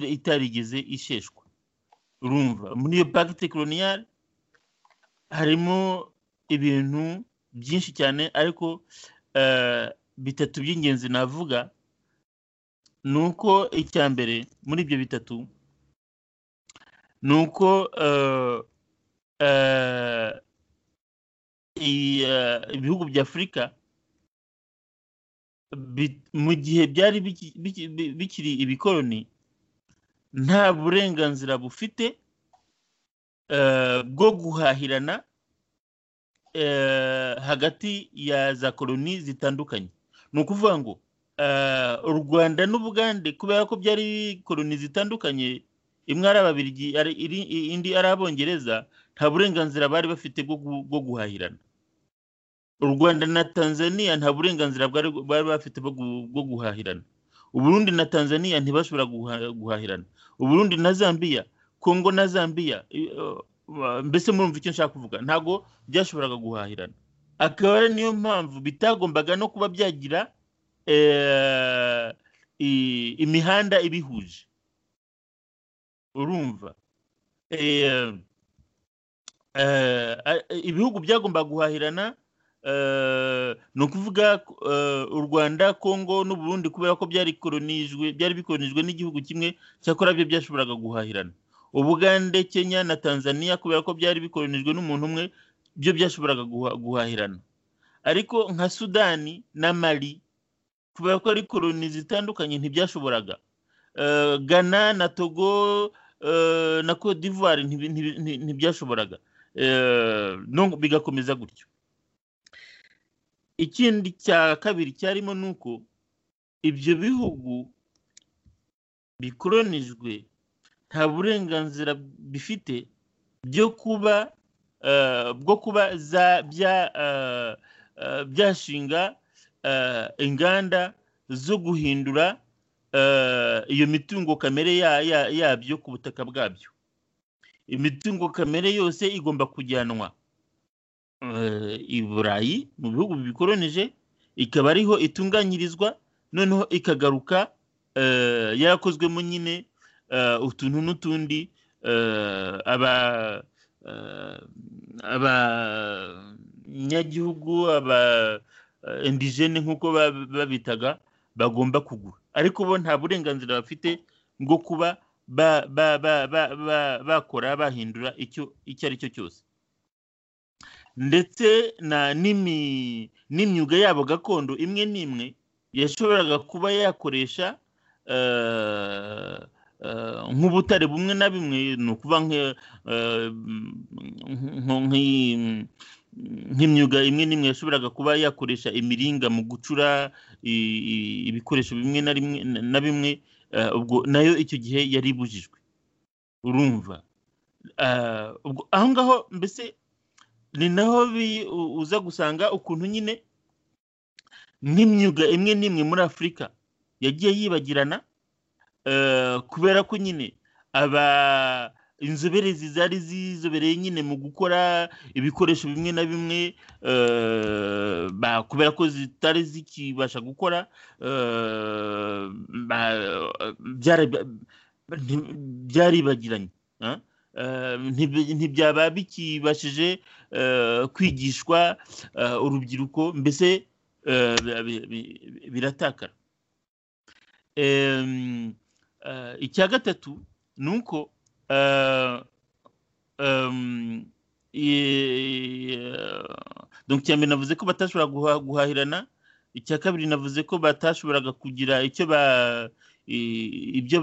itarigeze isheshwa urumva muri iyo pacte coloniale harimo ibintu byinshi cyane ariko bitatu by'ingenzi navuga ni uko icya mbere muri ibyo bitatu ni uko ibihugu bya afurika mu gihe byari bikiri ibikoroni nta burenganzira bufite bwo guhahirana hagati ya za koroni zitandukanye ni ukuvuga ngo u rwanda n'ubugande kubera ko byari koroni zitandukanye imwe ari ababirigi indi ari abongereza nta burenganzira bari bafite bwo guhahirana u rwanda na tanzania nta burenganzira bari bafite bwo guhahirana uburundi na tanzania ntibashobora guhahirana uburundi na zambia kongo na zambia mbese murumva icyo nshaka kuvuga ntabwo byashoboraga guhahirana akaba ari niyo mpamvu bitagombaga no kuba byagira imihanda ibihuje urumva ibihugu byagombaga guhahirana ni ukuvuga u rwanda kongo n'uburundi kubera ko byari bikoronijwe n'igihugu kimwe cyakora byo byashoboraga guhahirana ubugande kenya na tanzania kubera ko byari bikoronijwe n'umuntu umwe byo byashoboraga guhahirana ariko nka sudani na mali kubera ko ari koroni zitandukanye ntibyashoboraga gana na togo na cote d'ivoire ntibyashoboraga bigakomeza gutyo ikindi cya kabiri cyarimo ni uko ibyo bihugu bikoronijwe nta burenganzira bifite byo kuba bwo kuba byashinga inganda zo guhindura iyo mitungo kamere yabyo ku butaka bwabyo imitungo kamere yose igomba kujyanwa i burayi mu bihugu bikoronije ikaba ariho itunganyirizwa noneho ikagaruka yarakozwemo nyine utuntu n'utundi aba abanyagihugu aba indigene nk'uko babitaga bagomba kugura ariko bo nta burenganzira bafite bwo kuba bakora bahindura icyo ari cyo cyose ndetse n'imyuga yabo gakondo imwe n'imwe yashoboraga kuba yakoresha nk'ubutare bumwe na bimwe ni ukuba nk'imyuga imwe n'imwe yashoboraga kuba yakoresha imiringa mu gucura ibikoresho bimwe na bimwe ubwo nayo icyo gihe yari ibujijwe urumva aho ngaho mbese ni naho uza gusanga ukuntu nyine nk'imyuga imwe n'imwe muri afurika yagiye yibagirana kubera ko nyine aba inzobere zari zizobereye nyine mu gukora ibikoresho bimwe na bimwe kubera ko zitari zikibasha gukora byaribagiranye ntibyaba bikibashije kwigishwa urubyiruko mbese biratakara icya gatatu ni uko donc icya mbere navuze ko batashobora guhahirana icya kabiri navuze ko batashoboraga kugira icyo ba ibyo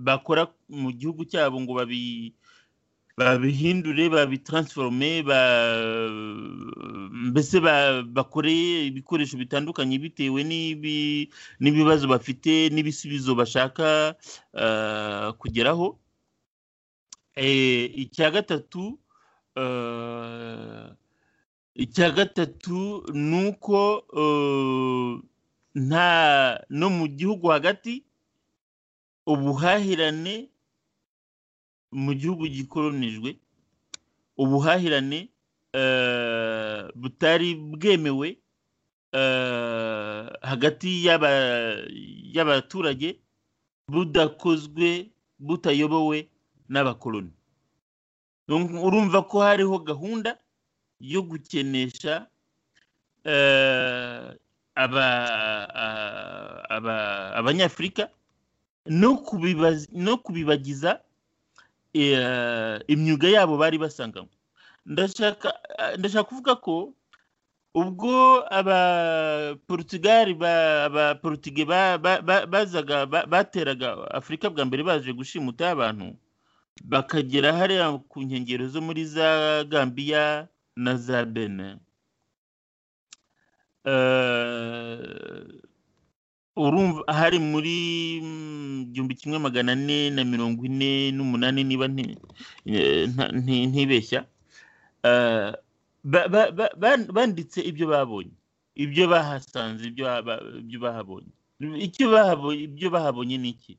bakora mu gihugu cyabo ngo babihindure babitaransforome mbese bakoreye ibikoresho bitandukanye bitewe n'ibibazo bafite n'ibisubizo bashaka kugeraho icya gatatu icya gatatu ni uko nta no mu gihugu hagati ubuhahirane mu gihugu gikoronijwe ubuhahirane butari bwemewe hagati y'abaturage budakozwe butayobowe n'abakoloni urumva ko hariho gahunda yo gukenesha abanyafurika no kubibagiza imyuga yabo bari basanganywe ndashaka kuvuga ko ubwo abaporutigali abaporutige bazaga bateraga afurika bwa mbere baje gushimuta abantu bakagera hariya ku nkengero zo muri za gambiya na za bene urumva hari muri igihumbi kimwe magana ane na mirongo ine n'umunani niba ntibeshya banditse ibyo babonye ibyo bahasanze ibyo bahabonye ibyo bahabonye ni iki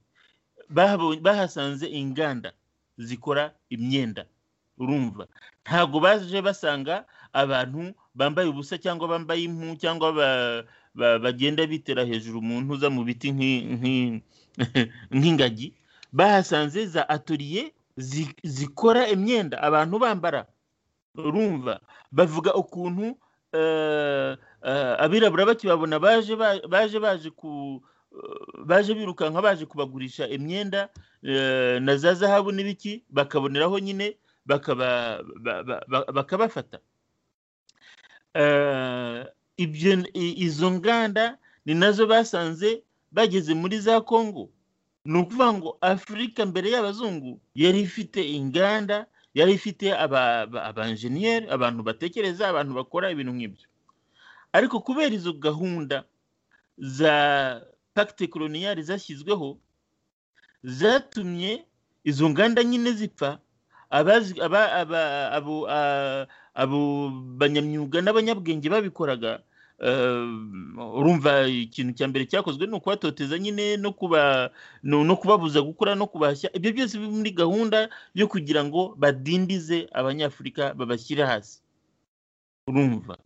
bahasanze inganda zikora imyenda urumva ntabwo baje basanga abantu bambaye ubusa cyangwa bambaye impu cyangwa bagenda bitera hejuru umuntu uza mu biti nk'ingagi bahasanze za atoriye zikora imyenda abantu bambara urumva bavuga ukuntu abirabura bakibabona baje baje baje ku baje birukanka baje kubagurisha imyenda na za zahabu n'ibiki bakaboneraho nyine bakabafata izo nganda ni nazo basanze bageze muri za kongo ni ukuvuga ngo afurika mbere y'abazungu yari ifite inganda yari ifite abanjeniyeri abantu batekereza abantu bakora ibintu nk'ibyo ariko kubera izo gahunda za pagite koloniyari zashyizweho zatumye izo nganda nyine zipfa abo banyamyuga n'abanyabwenge babikoraga urumva ikintu cya mbere cyakozwe ni ukubatoteza nyine no kubabuza gukora no kubashya ibyo byose biri muri gahunda yo kugira ngo badindize abanyafurika babashyire hasi urumva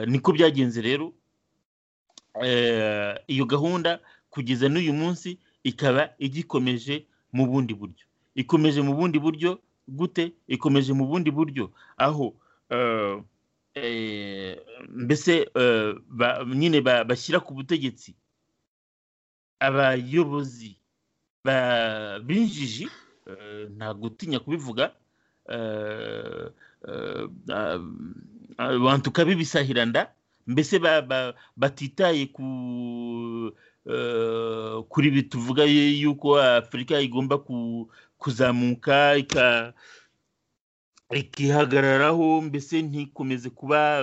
niko byagenze rero iyo gahunda kugeza n'uyu munsi ikaba igikomeje mu bundi buryo ikomeje mu bundi buryo gute ikomeje mu bundi buryo aho mbese nyine bashyira ku butegetsi abayobozi b'injiji nta gutinya kubivuga abantu kabibisahiranda mbese batitaye ku kuri ibi tuvuga yuko afurika igomba kuzamuka ikihagararaho mbese ntikomeze kuba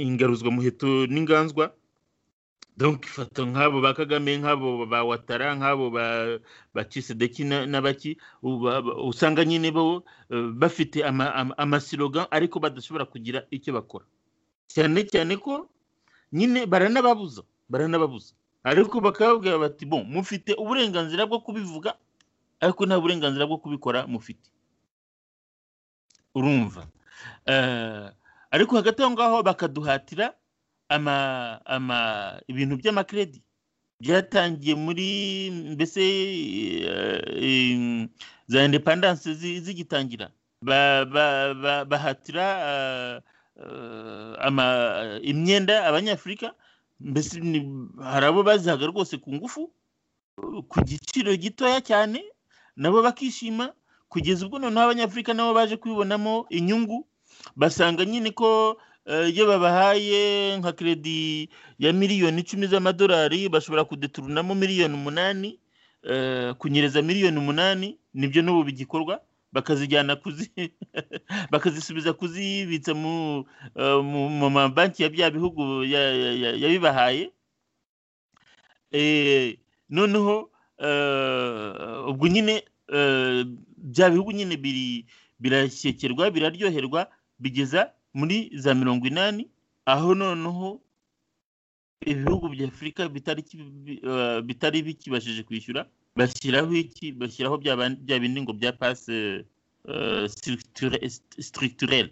ingaruzwamuheto n'inganzwa donka ifata nk'abo ba kagame nk'abo ba watara nk'abo ba kisedeki n'abaki usanga nyine bo bafite amasiroga ariko badashobora kugira icyo bakora cyane cyane ko nyine baranababuza baranababuza ariko bakababwira bati bo mufite uburenganzira bwo kubivuga ariko nta burenganzira bwo kubikora mufite urumva ariko hagati aho ngaho bakaduhatira ibintu by'amakredi byatangiye muri mbese za indepandanse zigitangira bahatira imyenda abanyafurika mbese hari abo bazihaga rwose ku ngufu ku giciro gitoya cyane nabo bakishima kugeza ubwo noneho abanyafurika nabo baje kubibonamo inyungu basanga nyine ko eh, iyo babahaye nka keredi ya miliyoni icumi z'amadolari bashobora kudeturunamo miliyoni umunani eh, kunyereza miliyoni umunani nibyo n'ubu bigikorwa bakazijyana kuzi bakazisubiza kuzibitsa mu eh, mu- mu mabanki ya bya bihugu ya- ya- ya- yabibahaye Eh, noneho eh, ubwo nyine eh, bya bihugu nyine biri birashyekerwa biraryoherwa bigeza muri za mirongo inani aho noneho ibihugu bya afurika bitari ki- bi- eh, bitari bikibashije kwishyura bashyiraho iki bashyiraho bya ban- bya bindi ngo bya pase structurelle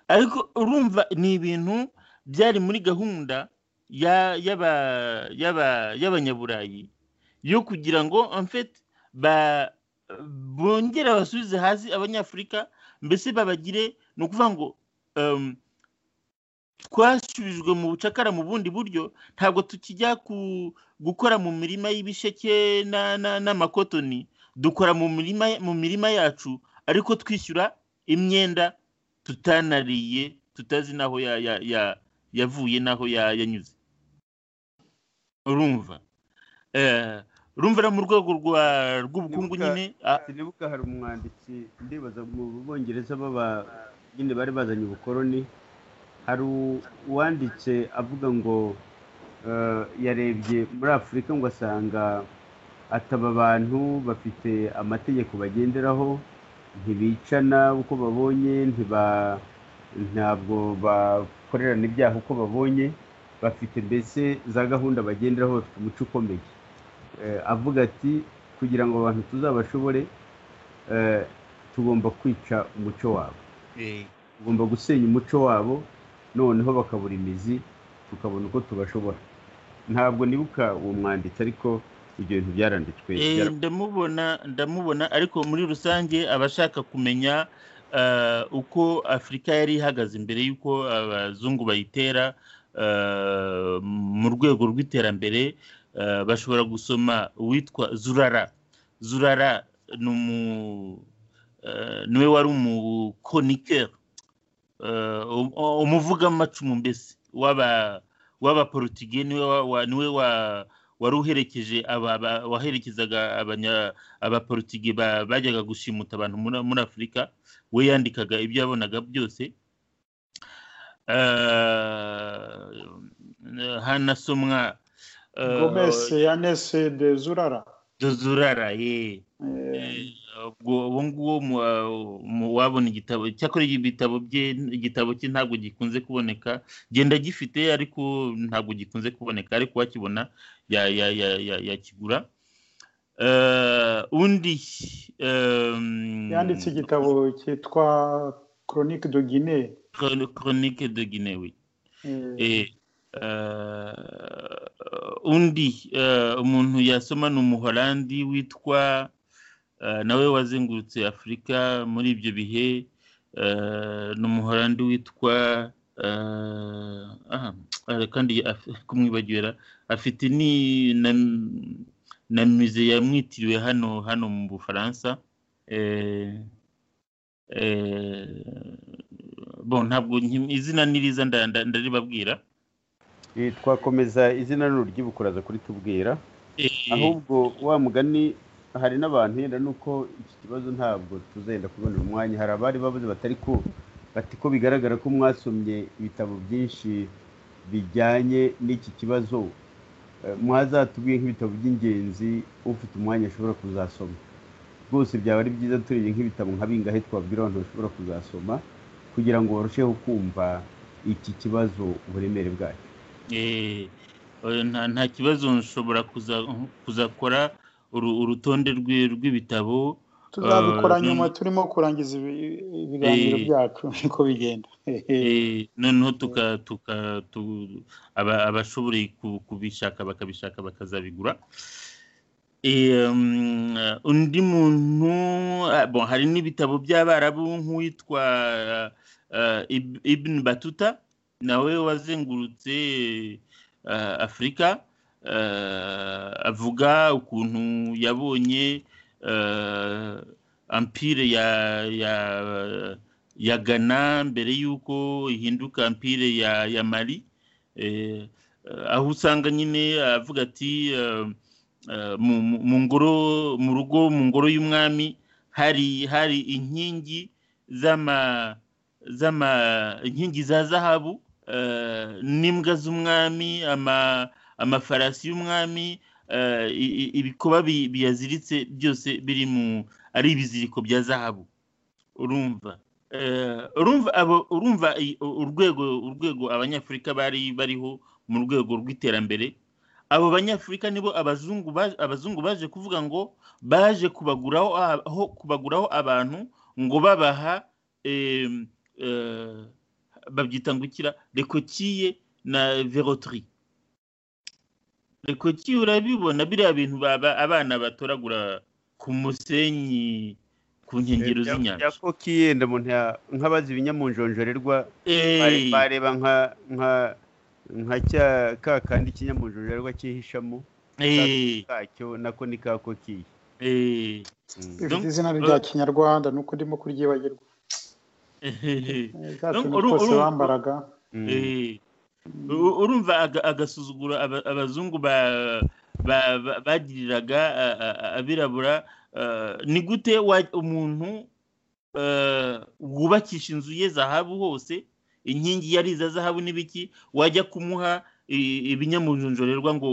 ariko urumva ni ibintu byari muri gahunda ya- y'aba- y'aba- y'abanyaburayi yo kugira ngo en fait ba- bongere basubize hasi abanyafurika mbese babagire ni ukuvuga ngo em, twasubijwe mu bucakara mu bundi buryo ntabwo tukijya ku- gukora mu mirima y'ibisheke na- na- n'amakotoni dukora mu mirima mu mirima yacu ariko twishyura imyenda tutanariye tutazi n'aho ya- ya- ya- yavuye n'aho ya- yanyuze urumva Eh, urumva no mu rwego rwa- rw'ubukungu Nibuka- nyine ah, sinibuka hari umwanditsi ndibaza mu bongereza baba nyine bari bazanye ubukoroni hari u- uwanditse avuga ngo eh, yarebye muri afurika ngo asanga ataba abantu bafite amategeko bagenderaho ntibicana uko babonye ntiba ntabwo bakorerana ibyaha uko babonye bafite mbese za gahunda bagenderaho bafite umuco ukomeye Eh, avuga ati kugira ngo abantu tuzabashobore eh, tugomba kwica umuco wabo eh, tugomba gusenya umuco wabo noneho bakabura imizi tukabona uko tubashobora ntabwo nibuka uwo mwanditsi ariko ibyo bintu byaranditswe eh, byara- ndamubona ndamubona ariko muri rusange abashaka kumenya eh, uko afurika yari ihagaze imbere y'uko abazungu bayitera eh, mu rwego rw'iterambere eh, bashobora gusoma uwitwa zurara zurara ni umu- eh, niwe wari umukonikeri eh, um- umuvugamucumu mbese w'aba w'abaporutugeye niwe wa- wa- niwe wa- wari uherekeje aba- aba- waherekezaga abanya- abaporutugeye ba- bajyaga gushimuta abantu muri- muri afurika we yandikaga ibyo yabonaga byose Eh, hanasomwa eh, Gomez Yanes de Zurara dozurara ye Eh, ubwo uwo nguwo mu- mu- wabona igitabo cyakora ibitabo bye igitabo cye ntabwo gikunze kuboneka genda gifite ariko ntabwo gikunze kuboneka ariko wakibona ya- ya- ya- ya- yakigura Eh, undi em, yanditse igitabo cyitwa Chronique de Guinée Chron- Chronique de Guinée oui. Eh, Eh, eh, undi eh, umuntu yasoma ni umuholandi witwa eh, nawe wazengurutse afurika muri ibyo bihe eh, ni umuholandi witwa eh, ah, eh, kandi af- kumwibagirira afite ni na, na musée yamwitiriwe hano hano mu bufaransa eh, eh, bon ntabwo nki- izina ni riza nda- nda- ndaribabwira Eh, twakomeza izina ry'ubukuraza kuri tubwira Eh, ahubwo wa mugani hari n'abantu yenda nuko iki kibazo ntabwo tuzenda kubonera umwanya hari abari babuze batari ku bati ko bigaragara ko mwasomye ibitabo byinshi bijyanye n'iki kibazo Eh, mwazatubwiye nk'ibitabo by'ingenzi ufite umwanya ashobora kuzasoma rwose byaba ari byiza turebye nk'ibitabo nka bingahe twabwira abantu bashobora kuzasoma kugira ngo barusheho kumva iki kibazo uburemere bwacyo Eh, oya, nta nta kibazo nshobora kuza- kuzakora uru- urutonde rwi- rw'ibitabo tuzabikora eh, nyuma none- turimo kurangiza ibi- ibiganiro Eh. byacu niko bigenda eh, noneho tuka tuka tu- aba- abashoboye ku- kubishaka bakabishaka bakazabigura Eh, mm, undi muntu ah, bon, hari n'ibitabo by'abarabu nk'uwitwa eh, Ib- ibn batuta nawe wazengurutse eh, afurika avuga ukuntu yabonye ampire ya ya ya gana mbere y'uko ihinduka ampire ya ya mari aho usanga nyine avuga ati mu ngoro mu rugo mu ngoro y'umwami hari hari inkingi z'ama z'ama inkingi za zahabu n'imbwa z'umwami amafarasi y'umwami ibikoba biyaziritse byose biri mu ari ibiziriko bya zahabu urumva urumva urwego urwego abanyafurika bari bariho mu rwego rw'iterambere abo banyafurika nibo abazungu baje kuvuga ngo baje kubaguraho abantu ngo babaha babyita ngo ukira rekokiye na verotiri rekokiye urabibona biriya bintu abana batoragura ku musenyi ku nkengero z'inyanja yakokiye ndabona nk'abazi ibinyamunjonjorerwa bareba nka nka nka cya ka kandi ikinyamunjonjorerwa cyihishamo kacyo nako ni ka kokiye bifite izina rya kinyarwanda ni uko ndimo kuryibagirwa bwa tuntu twose bambaraga urumva agasuzuguro abazungu bagiriraga abirabura ni gute umuntu wubakisha inzu ye zahabu hose inkingi yari iza zahabu n'ibiki wajya kumuha ibinyamunjonjorerwa ngo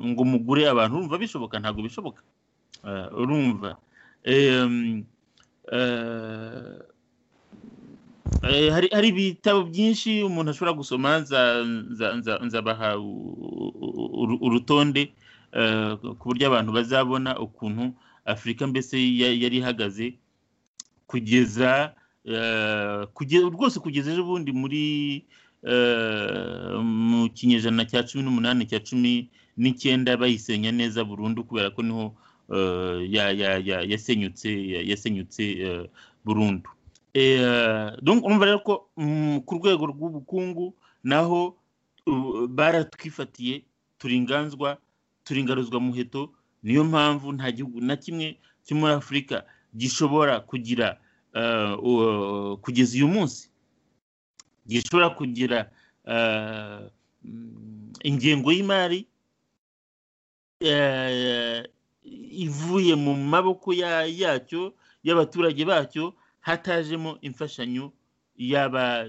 ngo mugure abantu urumva bishoboka ntabwo bishoboka urumva hari ibitabo byinshi umuntu ashobora gusoma nzabaha urutonde ku buryo abantu bazabona ukuntu afurika mbese yari ihagaze kugeza rwose kugeza ejo bundi muri mu kinyejana cya cumi n'umunani cya cumi n'icyenda bayisenya neza burundu kubera ko niho yasenyutse yasenyutse burundu urumva rero ko ku rwego rw'ubukungu naho baratwifatiye turinganzwa turingaruzwa muheto niyo mpamvu nta gihugu na kimwe cyo muri afurika gishobora kugira kugeza uyu munsi gishobora kugira ingengo y'imari ivuye mu maboko yacyo y'abaturage bacyo hatajemo imfashanyo yaba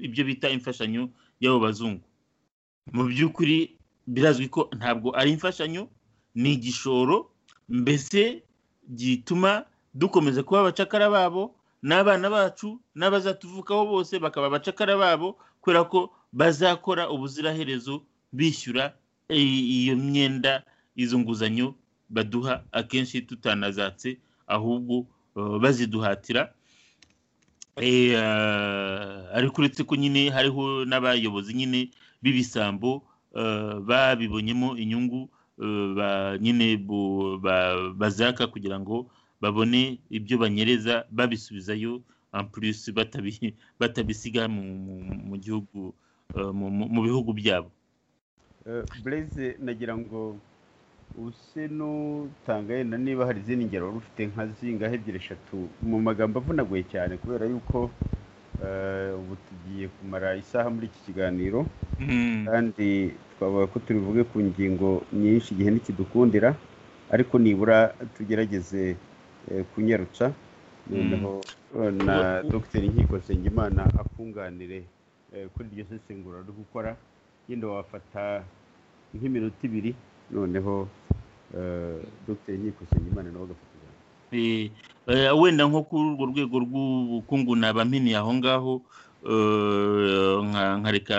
ibyo bita imfashanyo y'abo bazungu mu by'ukuri birazwi ko ntabwo ari imfashanyo ni igishoro mbese gituma dukomeza kuba abacakara babo n'abana bacu n'abazatuvukaho bose bakaba abacakara babo kubera ko bazakora ubuziraherezo bishyura iyo myenda izo nguzanyo baduha akenshi tutanazatse ahubwo baziduhatira ariko uretse ko nyine hariho n'abayobozi nyine b'ibisambo babibonyemo inyungu nyine bazaka kugira ngo babone ibyo banyereza babisubizayo ampurisi batabisiga mu gihugu mu bihugu byabo bureze nagira ngo use n'utanga yenda niba hari izindi ngero wari ufite nka zingaho ebyiri eshatu mu magambo avunaguye cyane kubera yuko ubu tugiye kumara isaha muri iki kiganiro kandi twavuga ko tubivuge ku ngingo nyinshi igihe ntikidukundira ariko nibura tugerageze kunyarutsa noneho na dogiteri nkiko nsengimana akunganire kuri iryo sesengura ari gukora yenda wafata nk'iminota ibiri noneho dogiteri nkiko nsengimana nawe agafata ijambo wenda nko kuri urwo rwego rw'ubukungu nabaminiye aho ngaho nkareka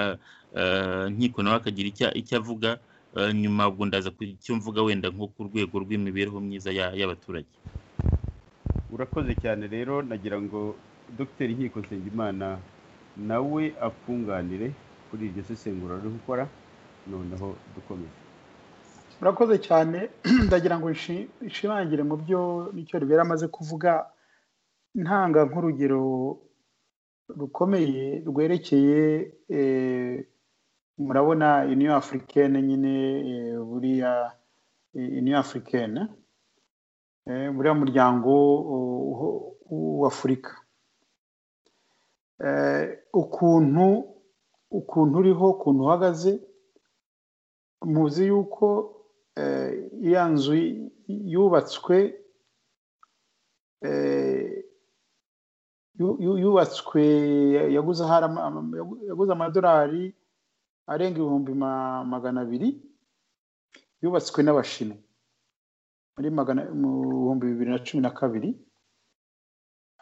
nkiko nawe akagira icyo avuga nyuma ubwo ndaza icyo mvuga wenda nko ku rwego rw'imibereho myiza y'abaturage urakoze cyane rero nagira ngo dogiteri nkiko nsengimana nawe akunganire kuri iryo sesengura ruri gukora noneho dukomeze murakoze cyane ndagira ngo nshimangire mu byo nicyo ribera amaze kuvuga ntanga nk'urugero rukomeye rwerekeye murabona union africaine nyine eh, buriya eh, union africaine eh, buriya muryango w'afurika ukuntu ukuntu uriho ukuntu uhagaze muzi yuko iya nzu yubatswe yubatswe yaguze yaguze amadolari arenga ibihumbi magana abiri yubatswe n'abashinwa muri mu bihumbi bibiri na cumi na kabiri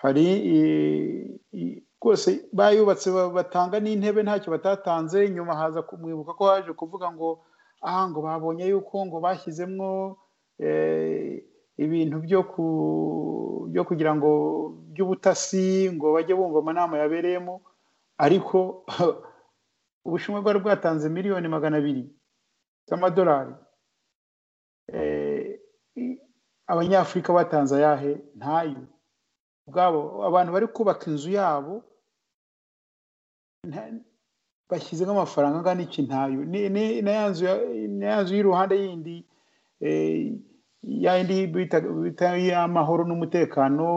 hari rwose bayubatse batanga n'intebe ntacyo batatanze nyuma haza kumwibuka ko haje kuvuga ngo aha ngo babonye yuko ngo bashyizemo ibintu byo kugira ngo by'ubutasi ngo bajye bumva amanama yabereyemo ariko ubushinwa bwari bwatanze miliyoni magana abiri z'amadolari abanyafurika batanze ayahe ntayo ubwabo abantu bari kubaka inzu yabo bashyizemo amafaranga angana iki ntayo na ya nzu y'iruhande yindi ya yindi bita iy'amahoro n'umutekano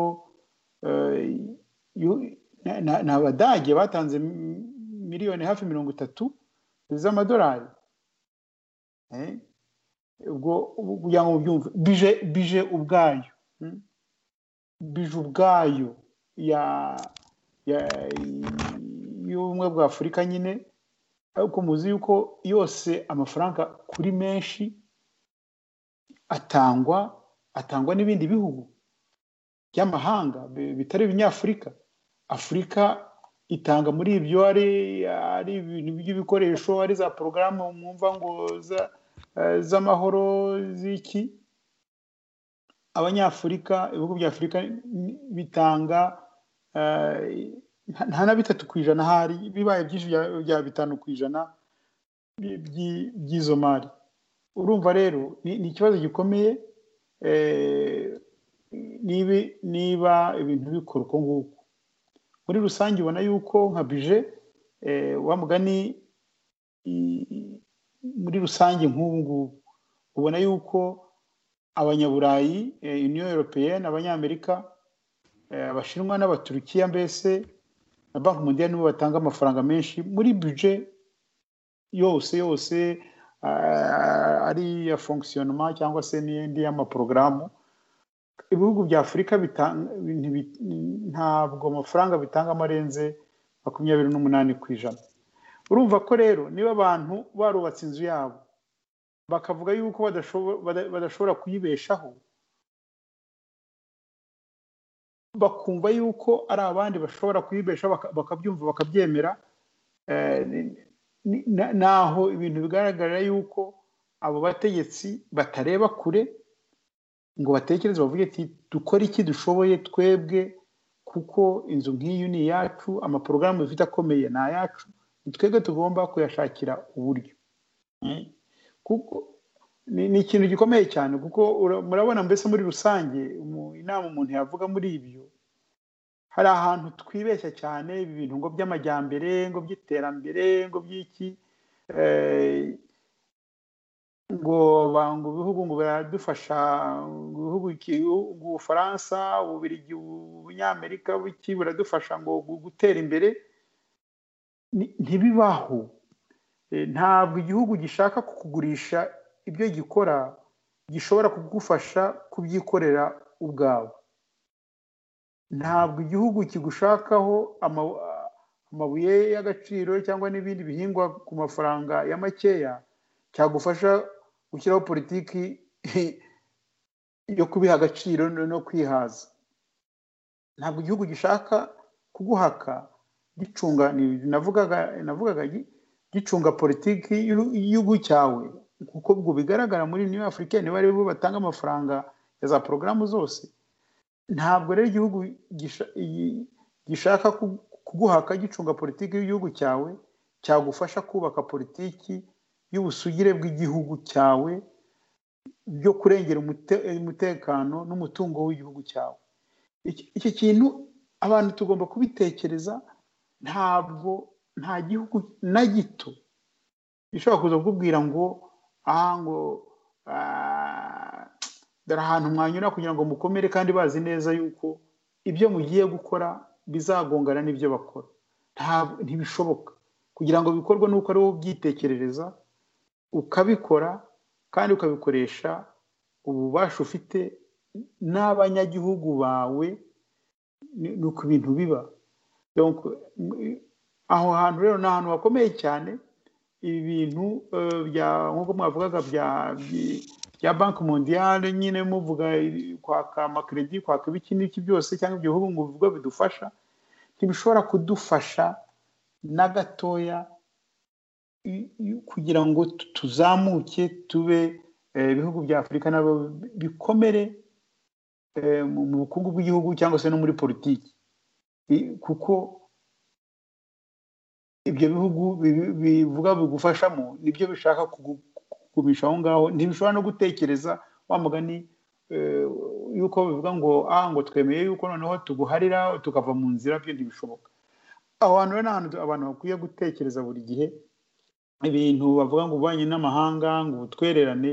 ni abadage batanze miliyoni hafi mirongo itatu z'amadolari ubwo kugira ngo ubyumve bije bije ubwayo bije ubwayo y'ubumwe bwa afurika nyine ariko muzi yuko yose amafaranga kuri menshi atangwa atangwa n'ibindi bihugu by'amahanga bitari ibinyafurika afurika itanga muri ibyo ari ari ibintu by'ibikoresho ari za porogaramu mwumva ngo z'amahoro z'iki abanyafurika ibihugu bya afurika bitanga nta na bitatu ku ijana hari bibaye byinshi bya bitanu ku ijana by'izo mari urumva rero ni ikibazo gikomeye niba ibintu bikora uko nguko muri rusange ubona yuko nka bije wa mugani muri rusange nk'ubu ngubu ubona yuko abanyaburayi union européenne abanyamerika abashinwa n'abaturukiya mbese na banki mundiya nibo batanga amafaranga menshi muri bije yose yose ari iya fonkisiyonoma cyangwa se n'indi y'amaporogaramu ibihugu bya afurika ntabwo amafaranga bitangamo arenze makumyabiri n'umunani ku ijana urumva ko rero niba abantu barubatse inzu yabo bakavuga yuko badashobora kuyibeshaho bakumva yuko ari abandi bashobora kuyibesha bakabyumva bakabyemera naho ibintu bigaragara yuko abo bategetsi batareba kure ngo batekereze bavuge ati dukore iki dushoboye twebwe kuko inzu nk'iyi ni iyacu amaporogaramu dufite akomeye ni ayacu ni twebwe tugomba kuyashakira uburyo kuko ni ikintu gikomeye cyane kuko murabona mbese muri rusange inama umuntu yavuga muri ibyo hari ahantu twibeshya cyane ibi bintu ngo by'amajyambere ngo by'iterambere ngo by'iki ngo banga ibihugu ngo biradufasha ibihugu ubufaransa ububirigi ubunyamerika buki buradufasha ngo gutera imbere ntibibaho ntabwo igihugu gishaka kukugurisha ibyo gikora gishobora kugufasha kubyikorera ubwawe ntabwo igihugu kigushakaho amabuye y'agaciro cyangwa n'ibindi bihingwa ku mafaranga ya makeya cyagufasha gushyiraho politiki yo kubiha agaciro no kwihaza ntabwo igihugu gishaka kuguhaka gicunga navugaga navugaga gicunga politiki y'igihugu cyawe kuko ubwo bigaragara muri niyo afurika niba ari bo batanga amafaranga ya za porogaramu zose ntabwo rero igihugu gishaka kuguhaka gicunga politiki y'igihugu cyawe cyagufasha kubaka politiki y'ubusugire bw'igihugu cyawe byo kurengera umutekano n'umutungo w'igihugu cyawe iki kintu abantu tugomba kubitekereza ntabwo nta gihugu na gito ishobora kuza kukubwira ngo aha ngo dore ahantu mwanyura kugira ngo mukomere kandi bazi neza yuko ibyo mugiye gukora bizagongana n'ibyo bakora ntibishoboka kugira ngo bikorwe nuko ari wowe ubyitekerereza ukabikora kandi ukabikoresha ububasha ufite n'abanyagihugu bawe ni uko ibintu biba aho hantu rero ni ahantu hakomeye cyane ibi bintu nk'uko mwavugaga bya banki mondiyale nyine muvuga kwaka amakeredi kwaka ibiki n'iki byose cyangwa ibyo bihugu mu bigo bidufasha ntibishobora kudufasha na gatoya kugira ngo tuzamuke tube ibihugu bya afurika nabo bikomere mu bukungu bw'igihugu cyangwa se no muri politiki kuko ibyo bihugu bivuga bigufashamo nibyo bishaka kugumisha aho ngaho ntibishobora no gutekereza wa mugani yuko bivuga ngo ah ngo twemeye yuko noneho tuguharira tukava mu nzira byo ntibishoboka aho hantu rero ni ahantu abantu bakwiye gutekereza buri gihe ibintu bavuga ngo ububanyi n'amahanga ngo ubutwererane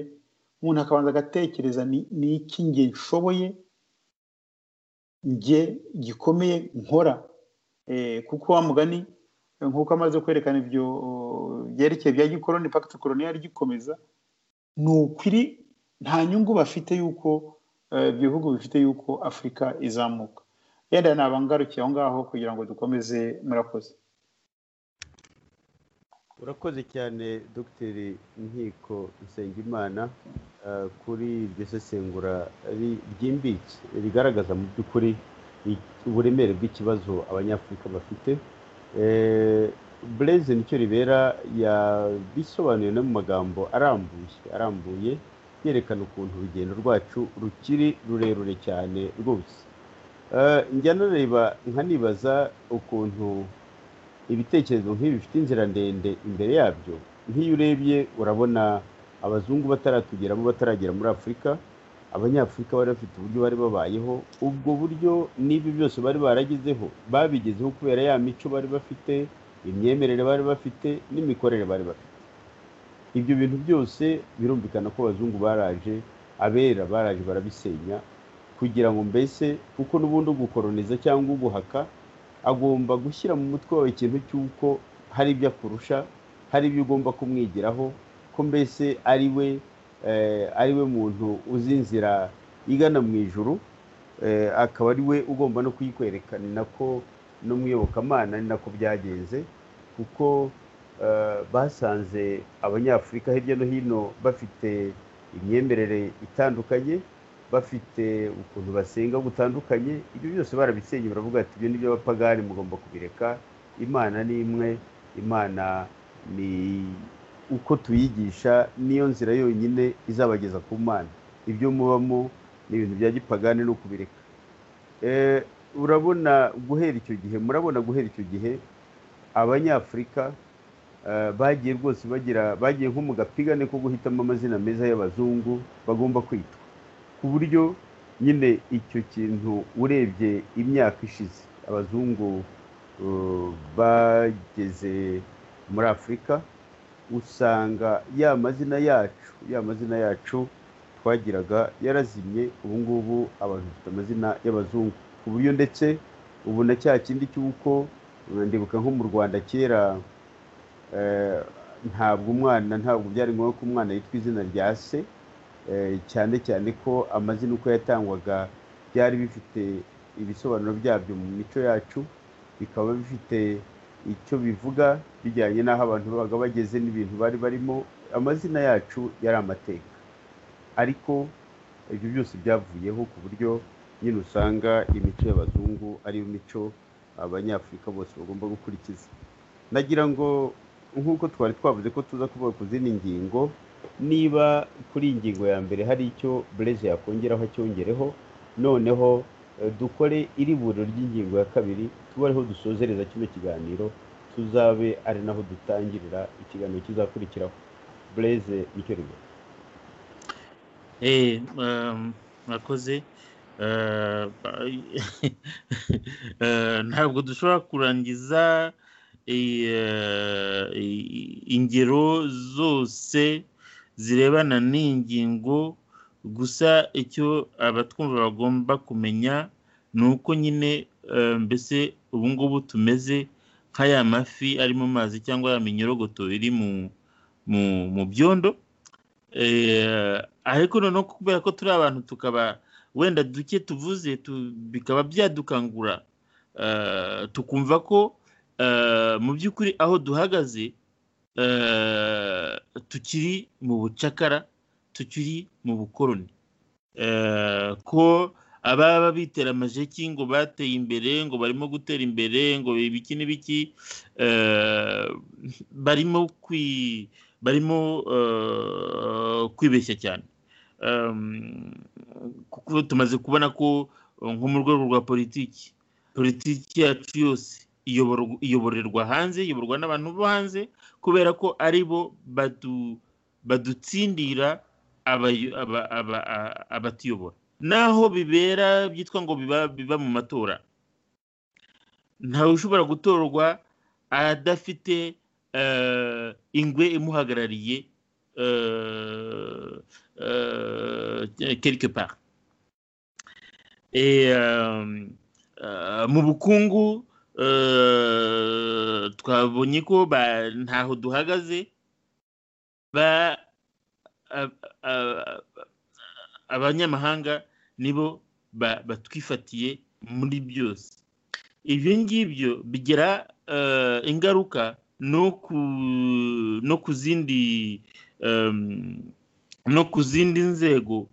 umuntu akabanza agatekereza ni iki nge nshoboye nge gikomeye nkora kuko wa mugani nk'uko amaze kwerekana ibyo byerekeye bya gikoroni pagiti koloniyari gikomeza ni ukuri nta nyungu bafite y'uko ibyo bihugu bifite y'uko afurika izamuka yenda nabangarukiye aho ngaho kugira ngo dukomeze murakoze urakoze cyane dogiteri nkiko nsengimana kuri iryo sesengura ryimbitse rigaragaza mu by'ukuri uburemere bw'ikibazo abanyafurika bafite bureze nicyo ribera yabisobanuye no mu magambo arambuye arambuye yerekana ukuntu urugendo rwacu rukiri rurerure cyane rwose njya nareba nkanibaza ukuntu ibitekerezo nk'ibi bifite inzira ndende imbere yabyo nk'iyo urebye urabona abazungu bataratugeramo bataragera muri afurika abanyafurika bari bafite uburyo bari babayeho ubwo buryo n'ibi byose bari baragezeho babigezeho kubera ya mico bari bafite imyemerere bari bafite n'imikorere bari bafite ibyo bintu byose birumvikana ko abazungu baraje abera baraje barabisenya kugira ngo mbese kuko n'ubundi ugukoroniza cyangwa uguhaka agomba gushyira mu mutwe wawe ikintu cy'uko hari ibyo akurusha hari ibyo ugomba kumwigiraho ko mbese ari we ari we muntu uzi inzira igana mu ijuru akaba ari we ugomba no kuyikwereka ni nako no mu iyobokamana ni nako byagenze kuko basanze abanyafurika hirya no hino bafite imyemerere itandukanye bafite ukuntu basenga gutandukanye ibyo byose barabisenye baravuga ati ibyo ni by'abapagani mugomba kubireka imana ni imwe imana ni uko tuyigisha niyo nzira yonyine izabageza ku mana ibyo mubamo ni ibintu bya gipagani no kubireka urabona guhera icyo gihe murabona guhera icyo gihe abanyafurika bagiye rwose bagira bagiye nko mu gapigane ko guhitamo amazina meza y'abazungu bagomba kwita ku buryo nyine icyo kintu urebye imyaka ishize abazungu bageze muri afurika usanga ya mazina yacu ya mazina yacu twagiraga yarazimye ubu ngubu abantu bafite amazina y'abazungu ku buryo ndetse ubu na cya kindi cy'uko ndibuka nko mu rwanda kera ntabwo umwana ntabwo byari ngombwa ko umwana yitwa izina rya se cyane cyane ko amazina uko yatangwaga byari bifite ibisobanuro byabyo mu mico yacu bikaba bifite icyo bivuga bijyanye n'aho abantu babaga bageze n'ibintu bari barimo amazina yacu yari amateka ariko ibyo byose byavuyeho ku buryo nyine usanga imico y'abazungu ariyo mico abanyafurika bose bagomba gukurikiza nagira ngo nk'uko twari twavuze ko tuza kuvuga ku zindi ngingo niba kuri iyi ngingo ya mbere hari icyo bureze yakongeraho acyongereho noneho dukore iriburiro ry'ingingo ya kabiri tubareho dusozereza kino kiganiro tuzabe ari naho dutangirira ikiganiro kizakurikiraho bureze nicyo ribura mwakoze ntabwo dushobora kurangiza ingero zose zirebana n'ingingo gusa icyo abatwumva bagomba kumenya ni uko nyine mbese ubu ngubu tumeze nka ya mafi ari mu mazi cyangwa ya minyorogoto iri mu byondo ariko noneho kubera ko turi abantu tukaba wenda duke tuvuze bikaba byadukangura tukumva ko mu by'ukuri aho duhagaze tukiri mu bucakara tukiri mu bukoroni ko ababa bitera amajeki ngo bateye imbere ngo barimo gutera imbere ngo ibiki n'ibiki barimo barimo kwibeshya cyane kuko tumaze kubona ko nko mu rwego rwa politiki politiki yacu yose iyoborerwa hanze iyoborwa n'abantu bo hanze kubera ko ari bo badutsindira abatuyobora naho bibera byitwa ngo biba mu matora ntawe ushobora gutorwa adafite ingwe imuhagarariye quelque part mu bukungu twabonye ko ntaho duhagaze abanyamahanga nibo batwifatiye muri byose ibyo ngibyo bigira ingaruka no ku zindi no ku zindi nzego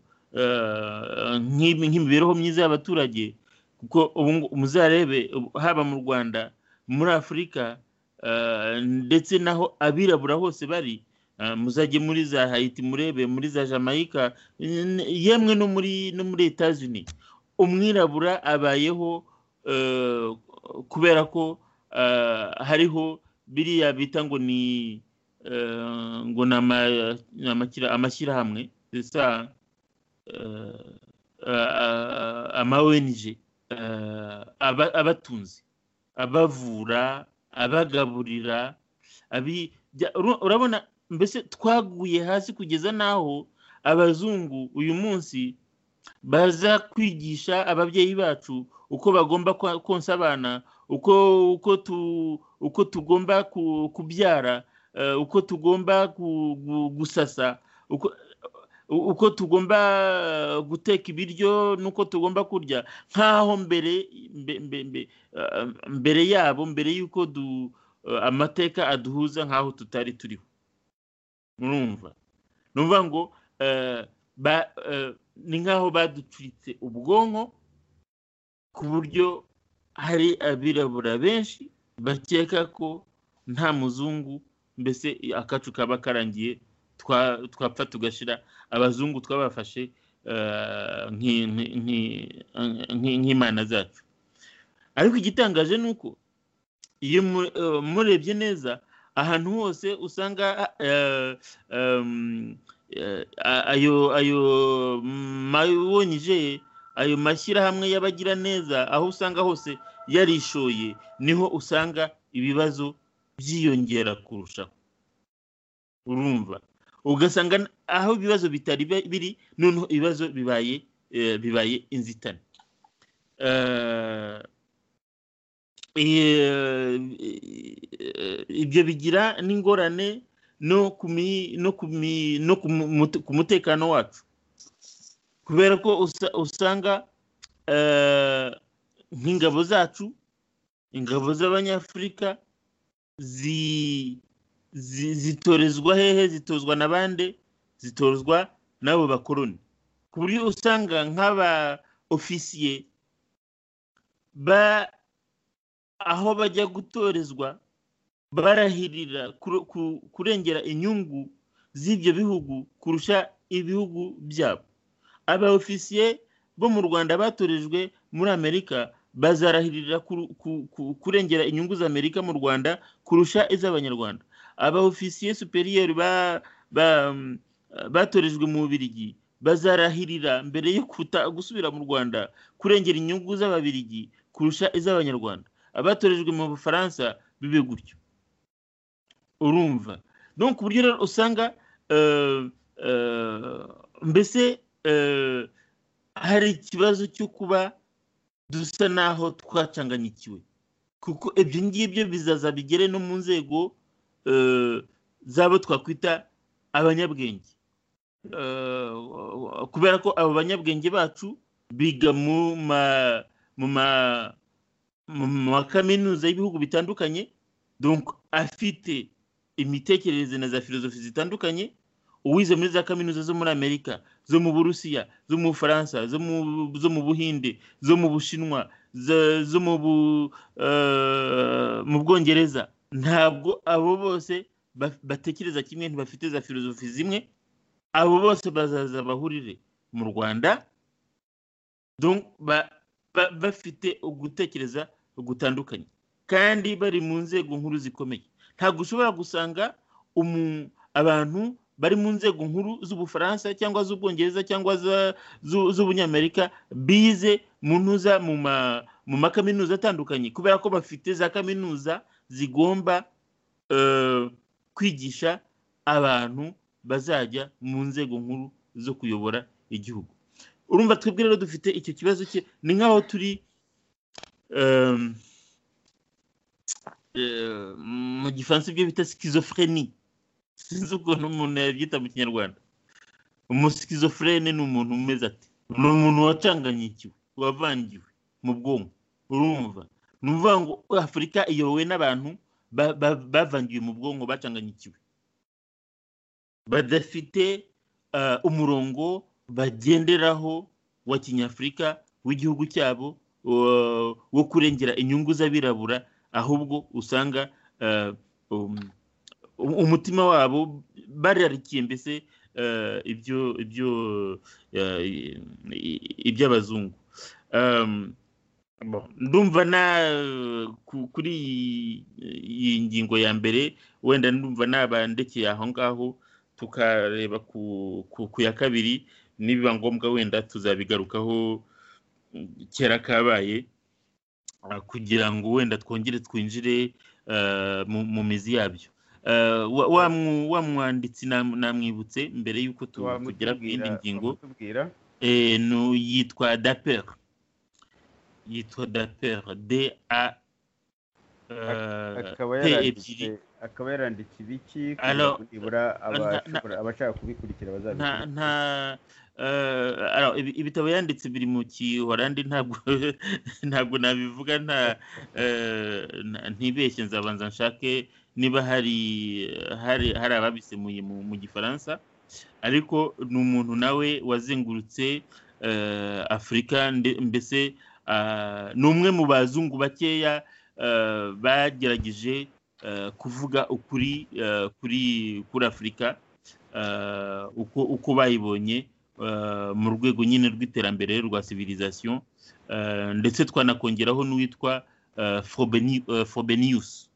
nk'imibereho myiza y'abaturage kuko muzarebe haba mu rwanda muri afurika ndetse naho abirabura hose bari muzajye muri za hayiti murebe muri za jamaica yemwe no muri no muri etazini umwirabura abayeho kubera ko hariho biriya bita ngo ni ngo ni amashyirahamwe ama ONG abatunze abavura abagaburira urabona mbese twaguye hasi kugeza n'aho abazungu uyu munsi baza kwigisha ababyeyi bacu uko bagomba konsa abana uko tugomba kubyara uko tugomba gusasa uko tugomba guteka ibiryo n'uko tugomba kurya nk'aho mbere mbere yabo mbere y'uko amateka aduhuza nk'aho tutari turiho murumva ni ukuvuga ngo ni nk'aho baducuritse ubwonko ku buryo hari abirabura benshi bakeka ko nta muzungu mbese akacu kaba karangiye twapfa tugashyira abazungu twabafashe nk'imana zacu ariko igitangaje ni uko iyo murebye neza ahantu hose usanga ayo mawonje ayo mashyirahamwe y'abagira neza aho usanga hose yarishoye niho usanga ibibazo byiyongera kurushaho urumva ugasanga aho ibibazo bitari biri noneho ibibazo bibaye bibaye inzitane ibyo bigira n'ingorane no ku mutekano wacu kubera ko usanga nk'ingabo zacu ingabo z'abanyafurika zitorezwa hehe zitozwa na bande zitozwa n'abo bakoroni ku buryo usanga nk'aba ofisiye ba aho bajya gutorezwa barahirira kurengera inyungu z'ibyo bihugu kurusha ibihugu byabo aba ofisiye bo mu rwanda batorejwe muri amerika bazarahirira kurengera inyungu za amerika mu rwanda kurusha iz'abanyarwanda aba ofisiye superiyeri batorejwe mu bubirigi bazarahirira mbere yo gusubira mu rwanda kurengera inyungu z'ababirigi kurusha iz'abanyarwanda abatorejwe mu bufaransa bibe gutyo urumva no ku buryo rero usanga mbese hari ikibazo cyo kuba dusa n'aho twacanganyikiwe kuko ibyo ngibyo bizaza bigere no mu nzego z'abo twakwita abanyabwenge kubera ko abo banyabwenge bacu biga mu ma kaminuza y'ibihugu bitandukanye afite imitekerereze na za filozofi zitandukanye uwize muri za kaminuza zo muri amerika zo mu burusiya zo mu bufaransa zo mu buhinde zo mu bushinwa zo mu bwongereza ntabwo abo bose batekereza kimwe ntibafite za filozofi zimwe abo bose bazaza bahurire mu rwanda bafite ugutekereza gutandukanye kandi bari mu nzego nkuru zikomeye ntabwo ushobora gusanga abantu bari mu nzego nkuru z'ubufaransa cyangwa z'ubwongereza cyangwa z'ubunyamerika bize muntuza mu makaminuza atandukanye kubera ko bafite za kaminuza zigomba kwigisha abantu bazajya mu nzego nkuru zo kuyobora igihugu urumva twebwe rero dufite icyo kibazo cye ni nk'aho turi mu gifaransa ibyo bita sikizofureni sinzi ukuntu umuntu yabyita mu kinyarwanda umusikizofureni ni umuntu umeze ati ni umuntu wacanganyikiwe wavangiwe mu bwonko urumva ni ukuvuga ngo afurika iyobowe n'abantu bavangiwe mu bwonko bacanganyikiwe badafite umurongo bagenderaho wa kinyafurika w'igihugu cyabo wo kurengera inyungu z'abirabura ahubwo usanga umutima wabo bararikiye mbese ibyo ibyo iby'abazungu ndumva na kuri iyi ngingo ya mbere wenda ndumva nabandekeye aho ngaho tukareba ku ya kabiri nibiba ngombwa wenda tuzabigarukaho kera kabaye kugira ngo wenda twongere twinjire mu mizi yabyo wa mwanditsi namwibutse mbere y'uko tugera ku yindi ngingo yitwa daper yitwa daper d a p ebyiri akaba yaranditse ibiki nibura abashaka kubikurikira nta ibitabo yanditse biri mu gihorandi ntabwo nabivuga ntibeshye nzabanza nshake niba hari hari ababisemuye mu gifaransa ariko ni umuntu nawe wazengurutse afurika mbese ni umwe mu bazungu bakeya bagerageje kuvuga ukuri kuri kuri afurika uko bayibonye mu rwego nyine rw'iterambere rwa civilisation ndetse twanakongeraho n'uwitwa fobeniyus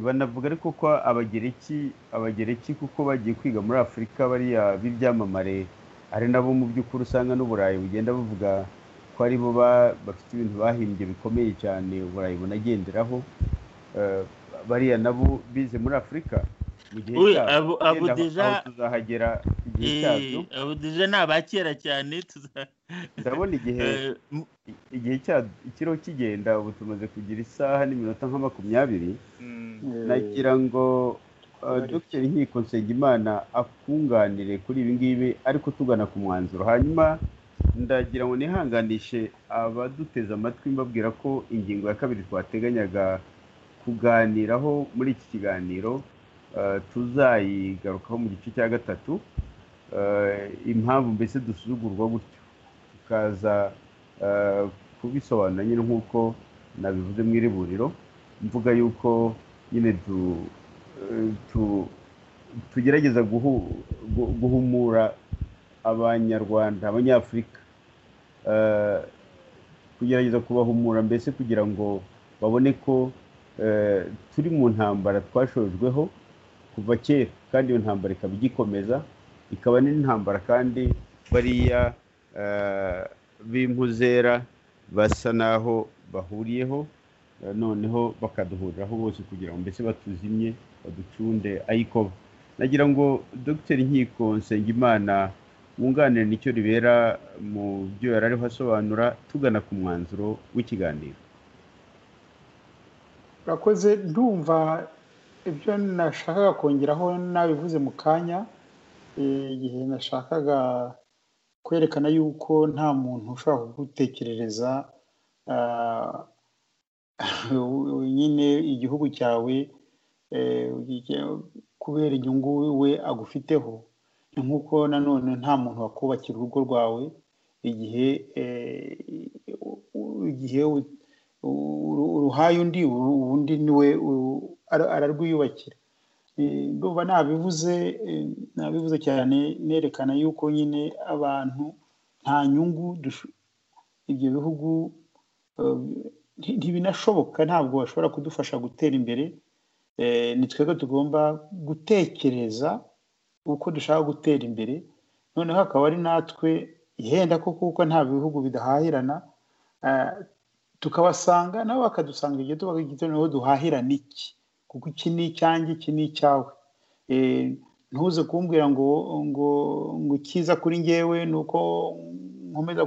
banavuga ariko ko abagereki abagereki kuko bagiye kwiga muri afurika bariya b'ibyamamare ari nabo mu by'ukuri usanga n'uburayi bugenda buvuga ko aribo bafite ibintu bahimbye bikomeye cyane uburayi bunagenderaho bariya nabo bize muri afurika mu gihe cyabo tuzahagera igihe cyabyo abo deja ni abakera cyane ndabona igihe igihe ikiriho kigenda ubu tumaze kugira isaha n'iminota nka makumyabiri nagira ngo dogiteri nkiko nsengimana akunganire kuri ibi ngibi ariko tugana ku mwanzuro hanyuma ndagira ngo nihanganishe abaduteze amatwi mbabwira ko ingingo ya kabiri twateganyaga kuganiraho muri iki kiganiro tuzayigarukaho mu gice cya gatatu impamvu mbese dusuzugurwa gutyo tukaza kubisobanura nyine nk'uko nabivuze mu iriburiro mvuga yuko nyine tugerageza guhumura abanyarwanda abanyafurika kugerageza kubahumura mbese kugira ngo babone ko turi mu ntambara twashojweho kuva kera kandi iyo ntambara ikaba igikomeza ikaba n'intambara kandi bariya b'impuzera basa naho bahuriyeho noneho bakaduhuriraho bose kugira ngo mbese batuzimye baducunde ayikoba nagira ngo dogiteri nkiko nsengimana wunganira nicyo ribera mu byo yari ariho asobanura tugana ku mwanzuro w'ikiganiro urakoze ndumva ibyo nashakaga kongeraho nabivuze mu kanya igihe nashakaga kwerekana yuko nta muntu ushobora kugutekerereza nyine igihugu cyawe kubera inyungu we agufiteho ni nk'uko nanone nta muntu wakubakira urugo rwawe igihe igihe uruhaye undi undi niwe ararwiyubakira ndumva nabivuze nabivuze cyane nerekana yuko nyine abantu nta nyungu ibyo bihugu ntibinashoboka ntabwo bashobora kudufasha gutera imbere ni twebwe tugomba gutekereza uko dushaka gutera imbere noneho akaba ari natwe yenda ko kuko nta bihugu bidahahirana tukabasanga nabo bakadusanga igihe tuba noneho duhahirana iki kuko iki ni icyanjye iki ni icyawe ntuze kumbwira ngo ngo ngo icyiza kuri ngewe ni uko nkomeza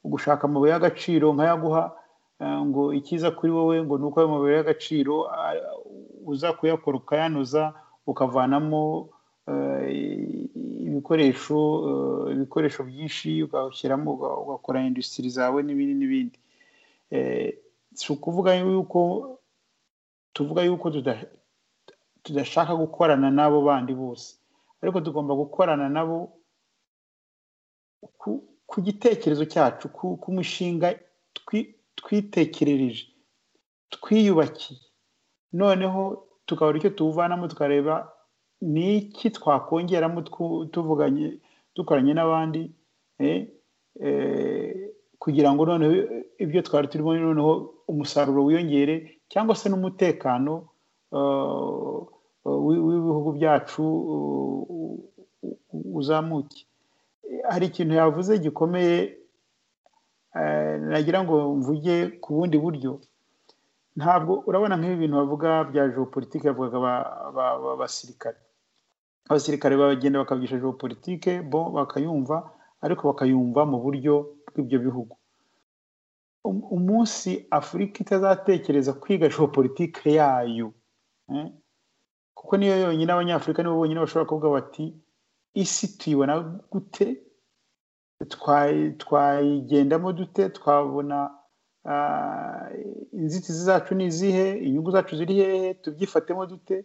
gushaka amabuye y'agaciro nkayaguha ngo icyiza kuri wowe ngo ni uko ayo mabuye y'agaciro uza kuyakora ukayanoza ukavanamo ibikoresho ibikoresho byinshi ugashyiramo ugakora indusitiri zawe n'ibindi n'ibindi si ukuvuga yuko tuvuga yuko tudashaka gukorana n'abo bandi bose ariko tugomba gukorana nabo ku gitekerezo cyacu ku mushinga twitekerereje twiyubakiye noneho tukabura icyo tuwuvanamo tukareba ni iki twakongeramo tuvuganye dukoranye n'abandi kugira ngo noneho ibyo twari turimo noneho umusaruro wiyongere cyangwa se n'umutekano w'ibihugu byacu uzamuke hari ikintu yavuze gikomeye nagira ngo mvuge ku bundi buryo ntabwo urabona nk'ibi bintu bavuga bya geopolitike bavugaga abasirikare abasirikare bagenda bakavugisha geopolitike bo bakayumva ariko bakayumva mu buryo bw'ibyo bihugu umunsi afurika itazatekereza kwiga geopolitike yayo kuko niyo yonyine abanyafurika nibo bonyine bashobora kuvuga bati isi tuyibona gute twayigendamo dute twabona inzitizi zacu ni izihe inyungu zacu ziri hehe tubyifatemo dute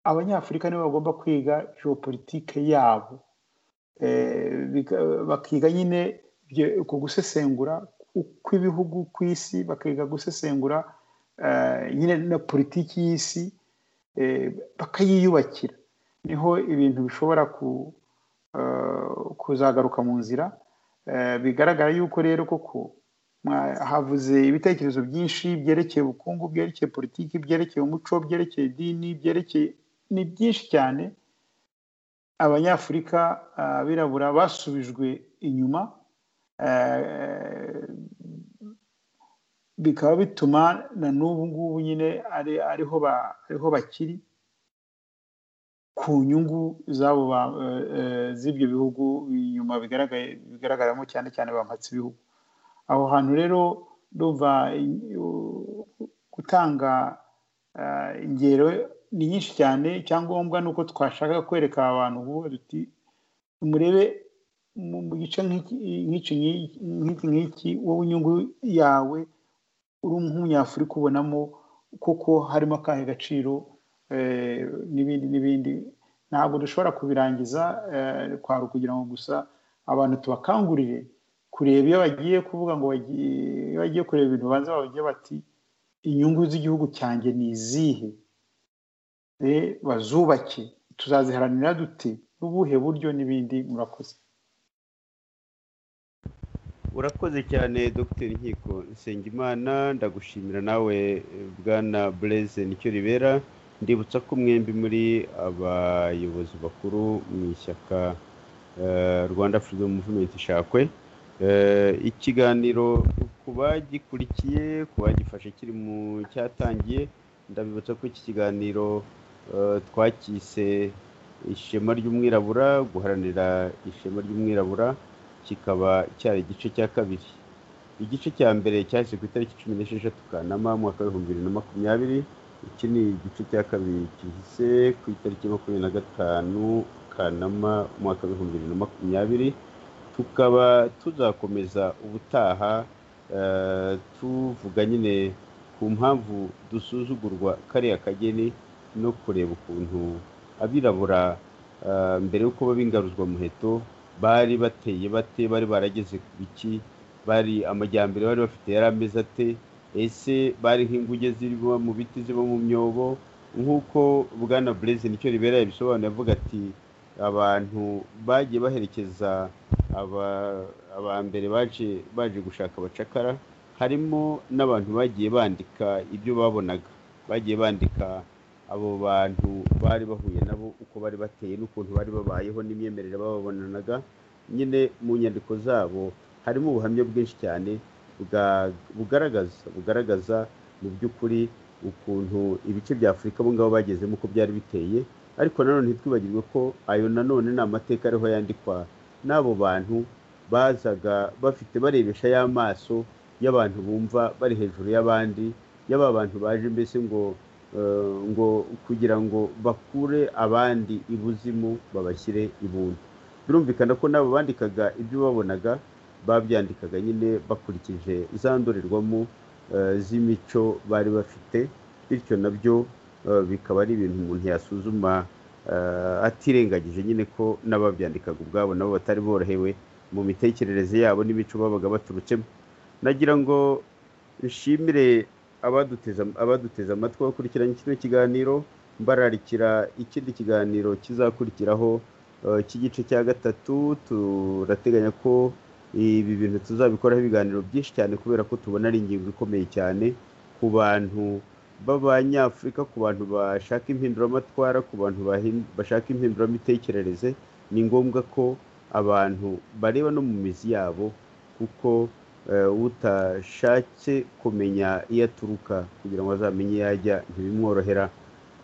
abanyafurika nibo bagomba kwiga geopolitike yabo bakiga nyine ku gusesengura kw'ibihugu ku isi bakiga gusesengura nyine na politiki y'isi bakayiyubakira niho ibintu bishobora kuzagaruka mu nzira bigaragara yuko rero koko havuze ibitekerezo byinshi byerekeye ubukungu byerekeye politiki byerekeye umuco byerekeye idini byerekeye ni byinshi cyane abanyafurika abirabura basubijwe inyuma bikaba bituma na n'ubu ngubu nyine ariho bakiri ku nyungu z'abo z'ibyo bihugu inyuma bigaragaramo cyane cyane bampatse ibihugu aho hantu rero ndumva gutanga ingero ni nyinshi cyane icyangombwa ni uko twashaka kwereka abantu duti murebe mu gice nk'iki nk'iki wowe inyungu yawe uri nk'umunyafurika ubonamo kuko harimo akahe gaciro n'ibindi n'ibindi ntabwo dushobora kubirangiza kwari kugira ngo gusa abantu tubakangurire kureba iyo bagiye kuvuga ngo iyo bagiye kureba ibintu babanza babagira bati inyungu z'igihugu cyanjye ni izihe bazubake tuzaziharanira dute n'ubuhe buryo n'ibindi murakoze urakoze cyane dr nkiko nsengimana ndagushimira nawe bwana bureze nicyo ribera ndibutsa ko mwembi muri abayobozi bakuru mu ishyaka rwanda freedom movement ishakwe ikiganiro uko ku bagikurikiye ku bagifashe kiri mu cyatangiye ndabibutsa ko iki kiganiro twakise ishema ry'umwirabura guharanira ishema ry'umwirabura kikaba cyari igice cya kabiri igice cya mbere cyahise ku itariki cumi n'esheshatu kanama mu mwaka w'ibihumbi bibiri na makumyabiri iki ni igice cya kabiri gihise ku itariki makumyabiri na gatanu kanama umwaka w'ibihumbi bibiri na makumyabiri tukaba tuzakomeza ubutaha tuvuga nyine ku mpamvu dusuzugurwa kariya kageni no kureba ukuntu abirabura mbere y'uko babingaruzwa muheto bari bateye bate bari barageze ku biki bari amajyambere bari bafite yari ameze ate ese bari nk'inguge ziba mu biti ziba mu myobo nk'uko bwana burezi nicyo ribera yabisobanura avuga ati abantu bagiye baherekeza aba mbere baje baje gushaka abacakara harimo n'abantu bagiye bandika ibyo babonaga bagiye bandika abo bantu bari bahuye nabo uko bari bateye n'ukuntu bari babayeho n'imyemerere bababonanaga nyine mu nyandiko zabo harimo ubuhamya bwinshi cyane bugaragaza bugaragaza mu by'ukuri ukuntu ibice bya afurika abo ngabo bagezemo uko byari biteye ariko nanone ntitwibagirwe ko ayo nanone ni amateka ariho yandikwa n'abo bantu bazaga bafite barebesha y'amaso y'abantu bumva bari hejuru y'abandi y'aba bantu baje mbese ngo ngo kugira ngo bakure abandi ibuzimu babashyire ibuntu birumvikana ko n'abo bandikaga ibyo babonaga babyandikaga nyine bakurikije za ndorerwamo z'imico bari bafite bityo nabyo bikaba ari ibintu umuntu yasuzuma atirengagije nyine ko n'ababyandikaga ubwabo nabo batari borohewe mu mitekerereze yabo n'imico babaga baturutsemo nagira ngo nshimire abaduteze amatwi bakurikiranye kino kiganiro mbararikira ikindi kiganiro kizakurikiraho cy'igice cya gatatu turateganya ko ibi bintu tuzabikoraho ibiganiro byinshi cyane kubera ko tubona ari ingingo ikomeye cyane ku bantu b'abanyafurika ku bantu bashaka impinduramatwara ku bantu bashaka impinduramitekerereze ni ngombwa ko abantu bareba no mu mizi yabo kuko utashatse kumenya iyo aturuka kugira ngo azamenye iyo ajya ntibimworohera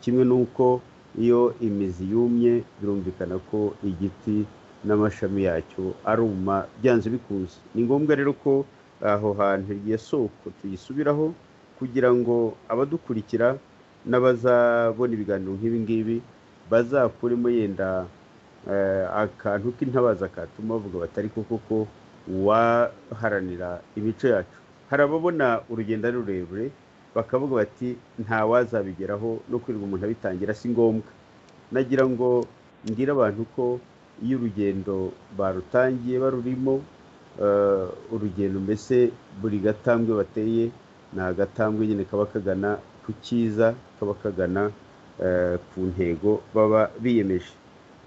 kimwe n'uko iyo imizi yumye birumvikana ko igiti n'amashami yacyo aruma byanze bikunze ni ngombwa rero ko aho hantu iyo soko tuyisubiraho kugira ngo abadukurikira n'abazabona ibiganiro nk'ibi ngibi bazakuremo yenda akantu k'intabaza katuma bavuga batari ko koko waharanira imico yacu hari ababona urugendo ari rurerure bakavuga bati nta wazabigeraho no kwirirwa umuntu abitangira si ngombwa nagira ngo mbwire abantu ko iyo urugendo barutangiye barurimo urugendo mbese buri gatambwe bateye ni agatambwe nyine kaba kagana ku cyiza kaba kagana ku ntego baba biyemeje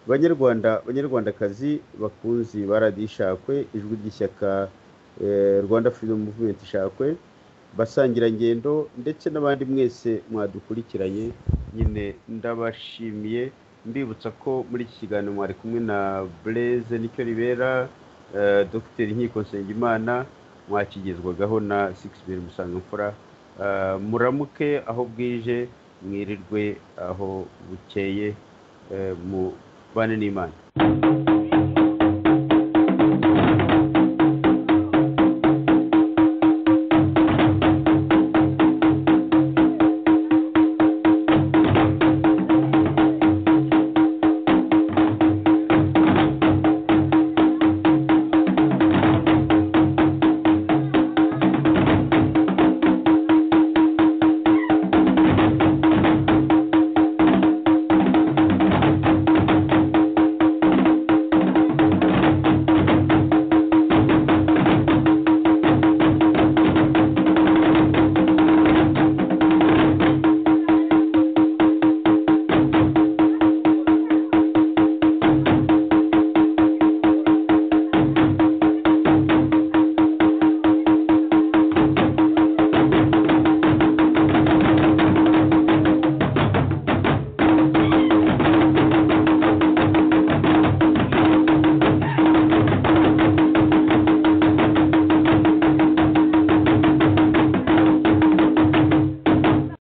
banyarwanda banyarwandakazi bakunzi ba radiyo ishakwe ijwi ry'ishyaka rwanda freedom movement ishakwe basangirangendo ndetse n'abandi mwese mwadukurikiranye nyine ndabashimiye mbibutsa ko muri iki kiganiro mwari kumwe na bureze nicyo ribera dogiteri nkiko nsengimana mwakigezwagaho na sikisibiri musangamfura muramuke aho bwije mwirirwe aho bukeye mubane n'imana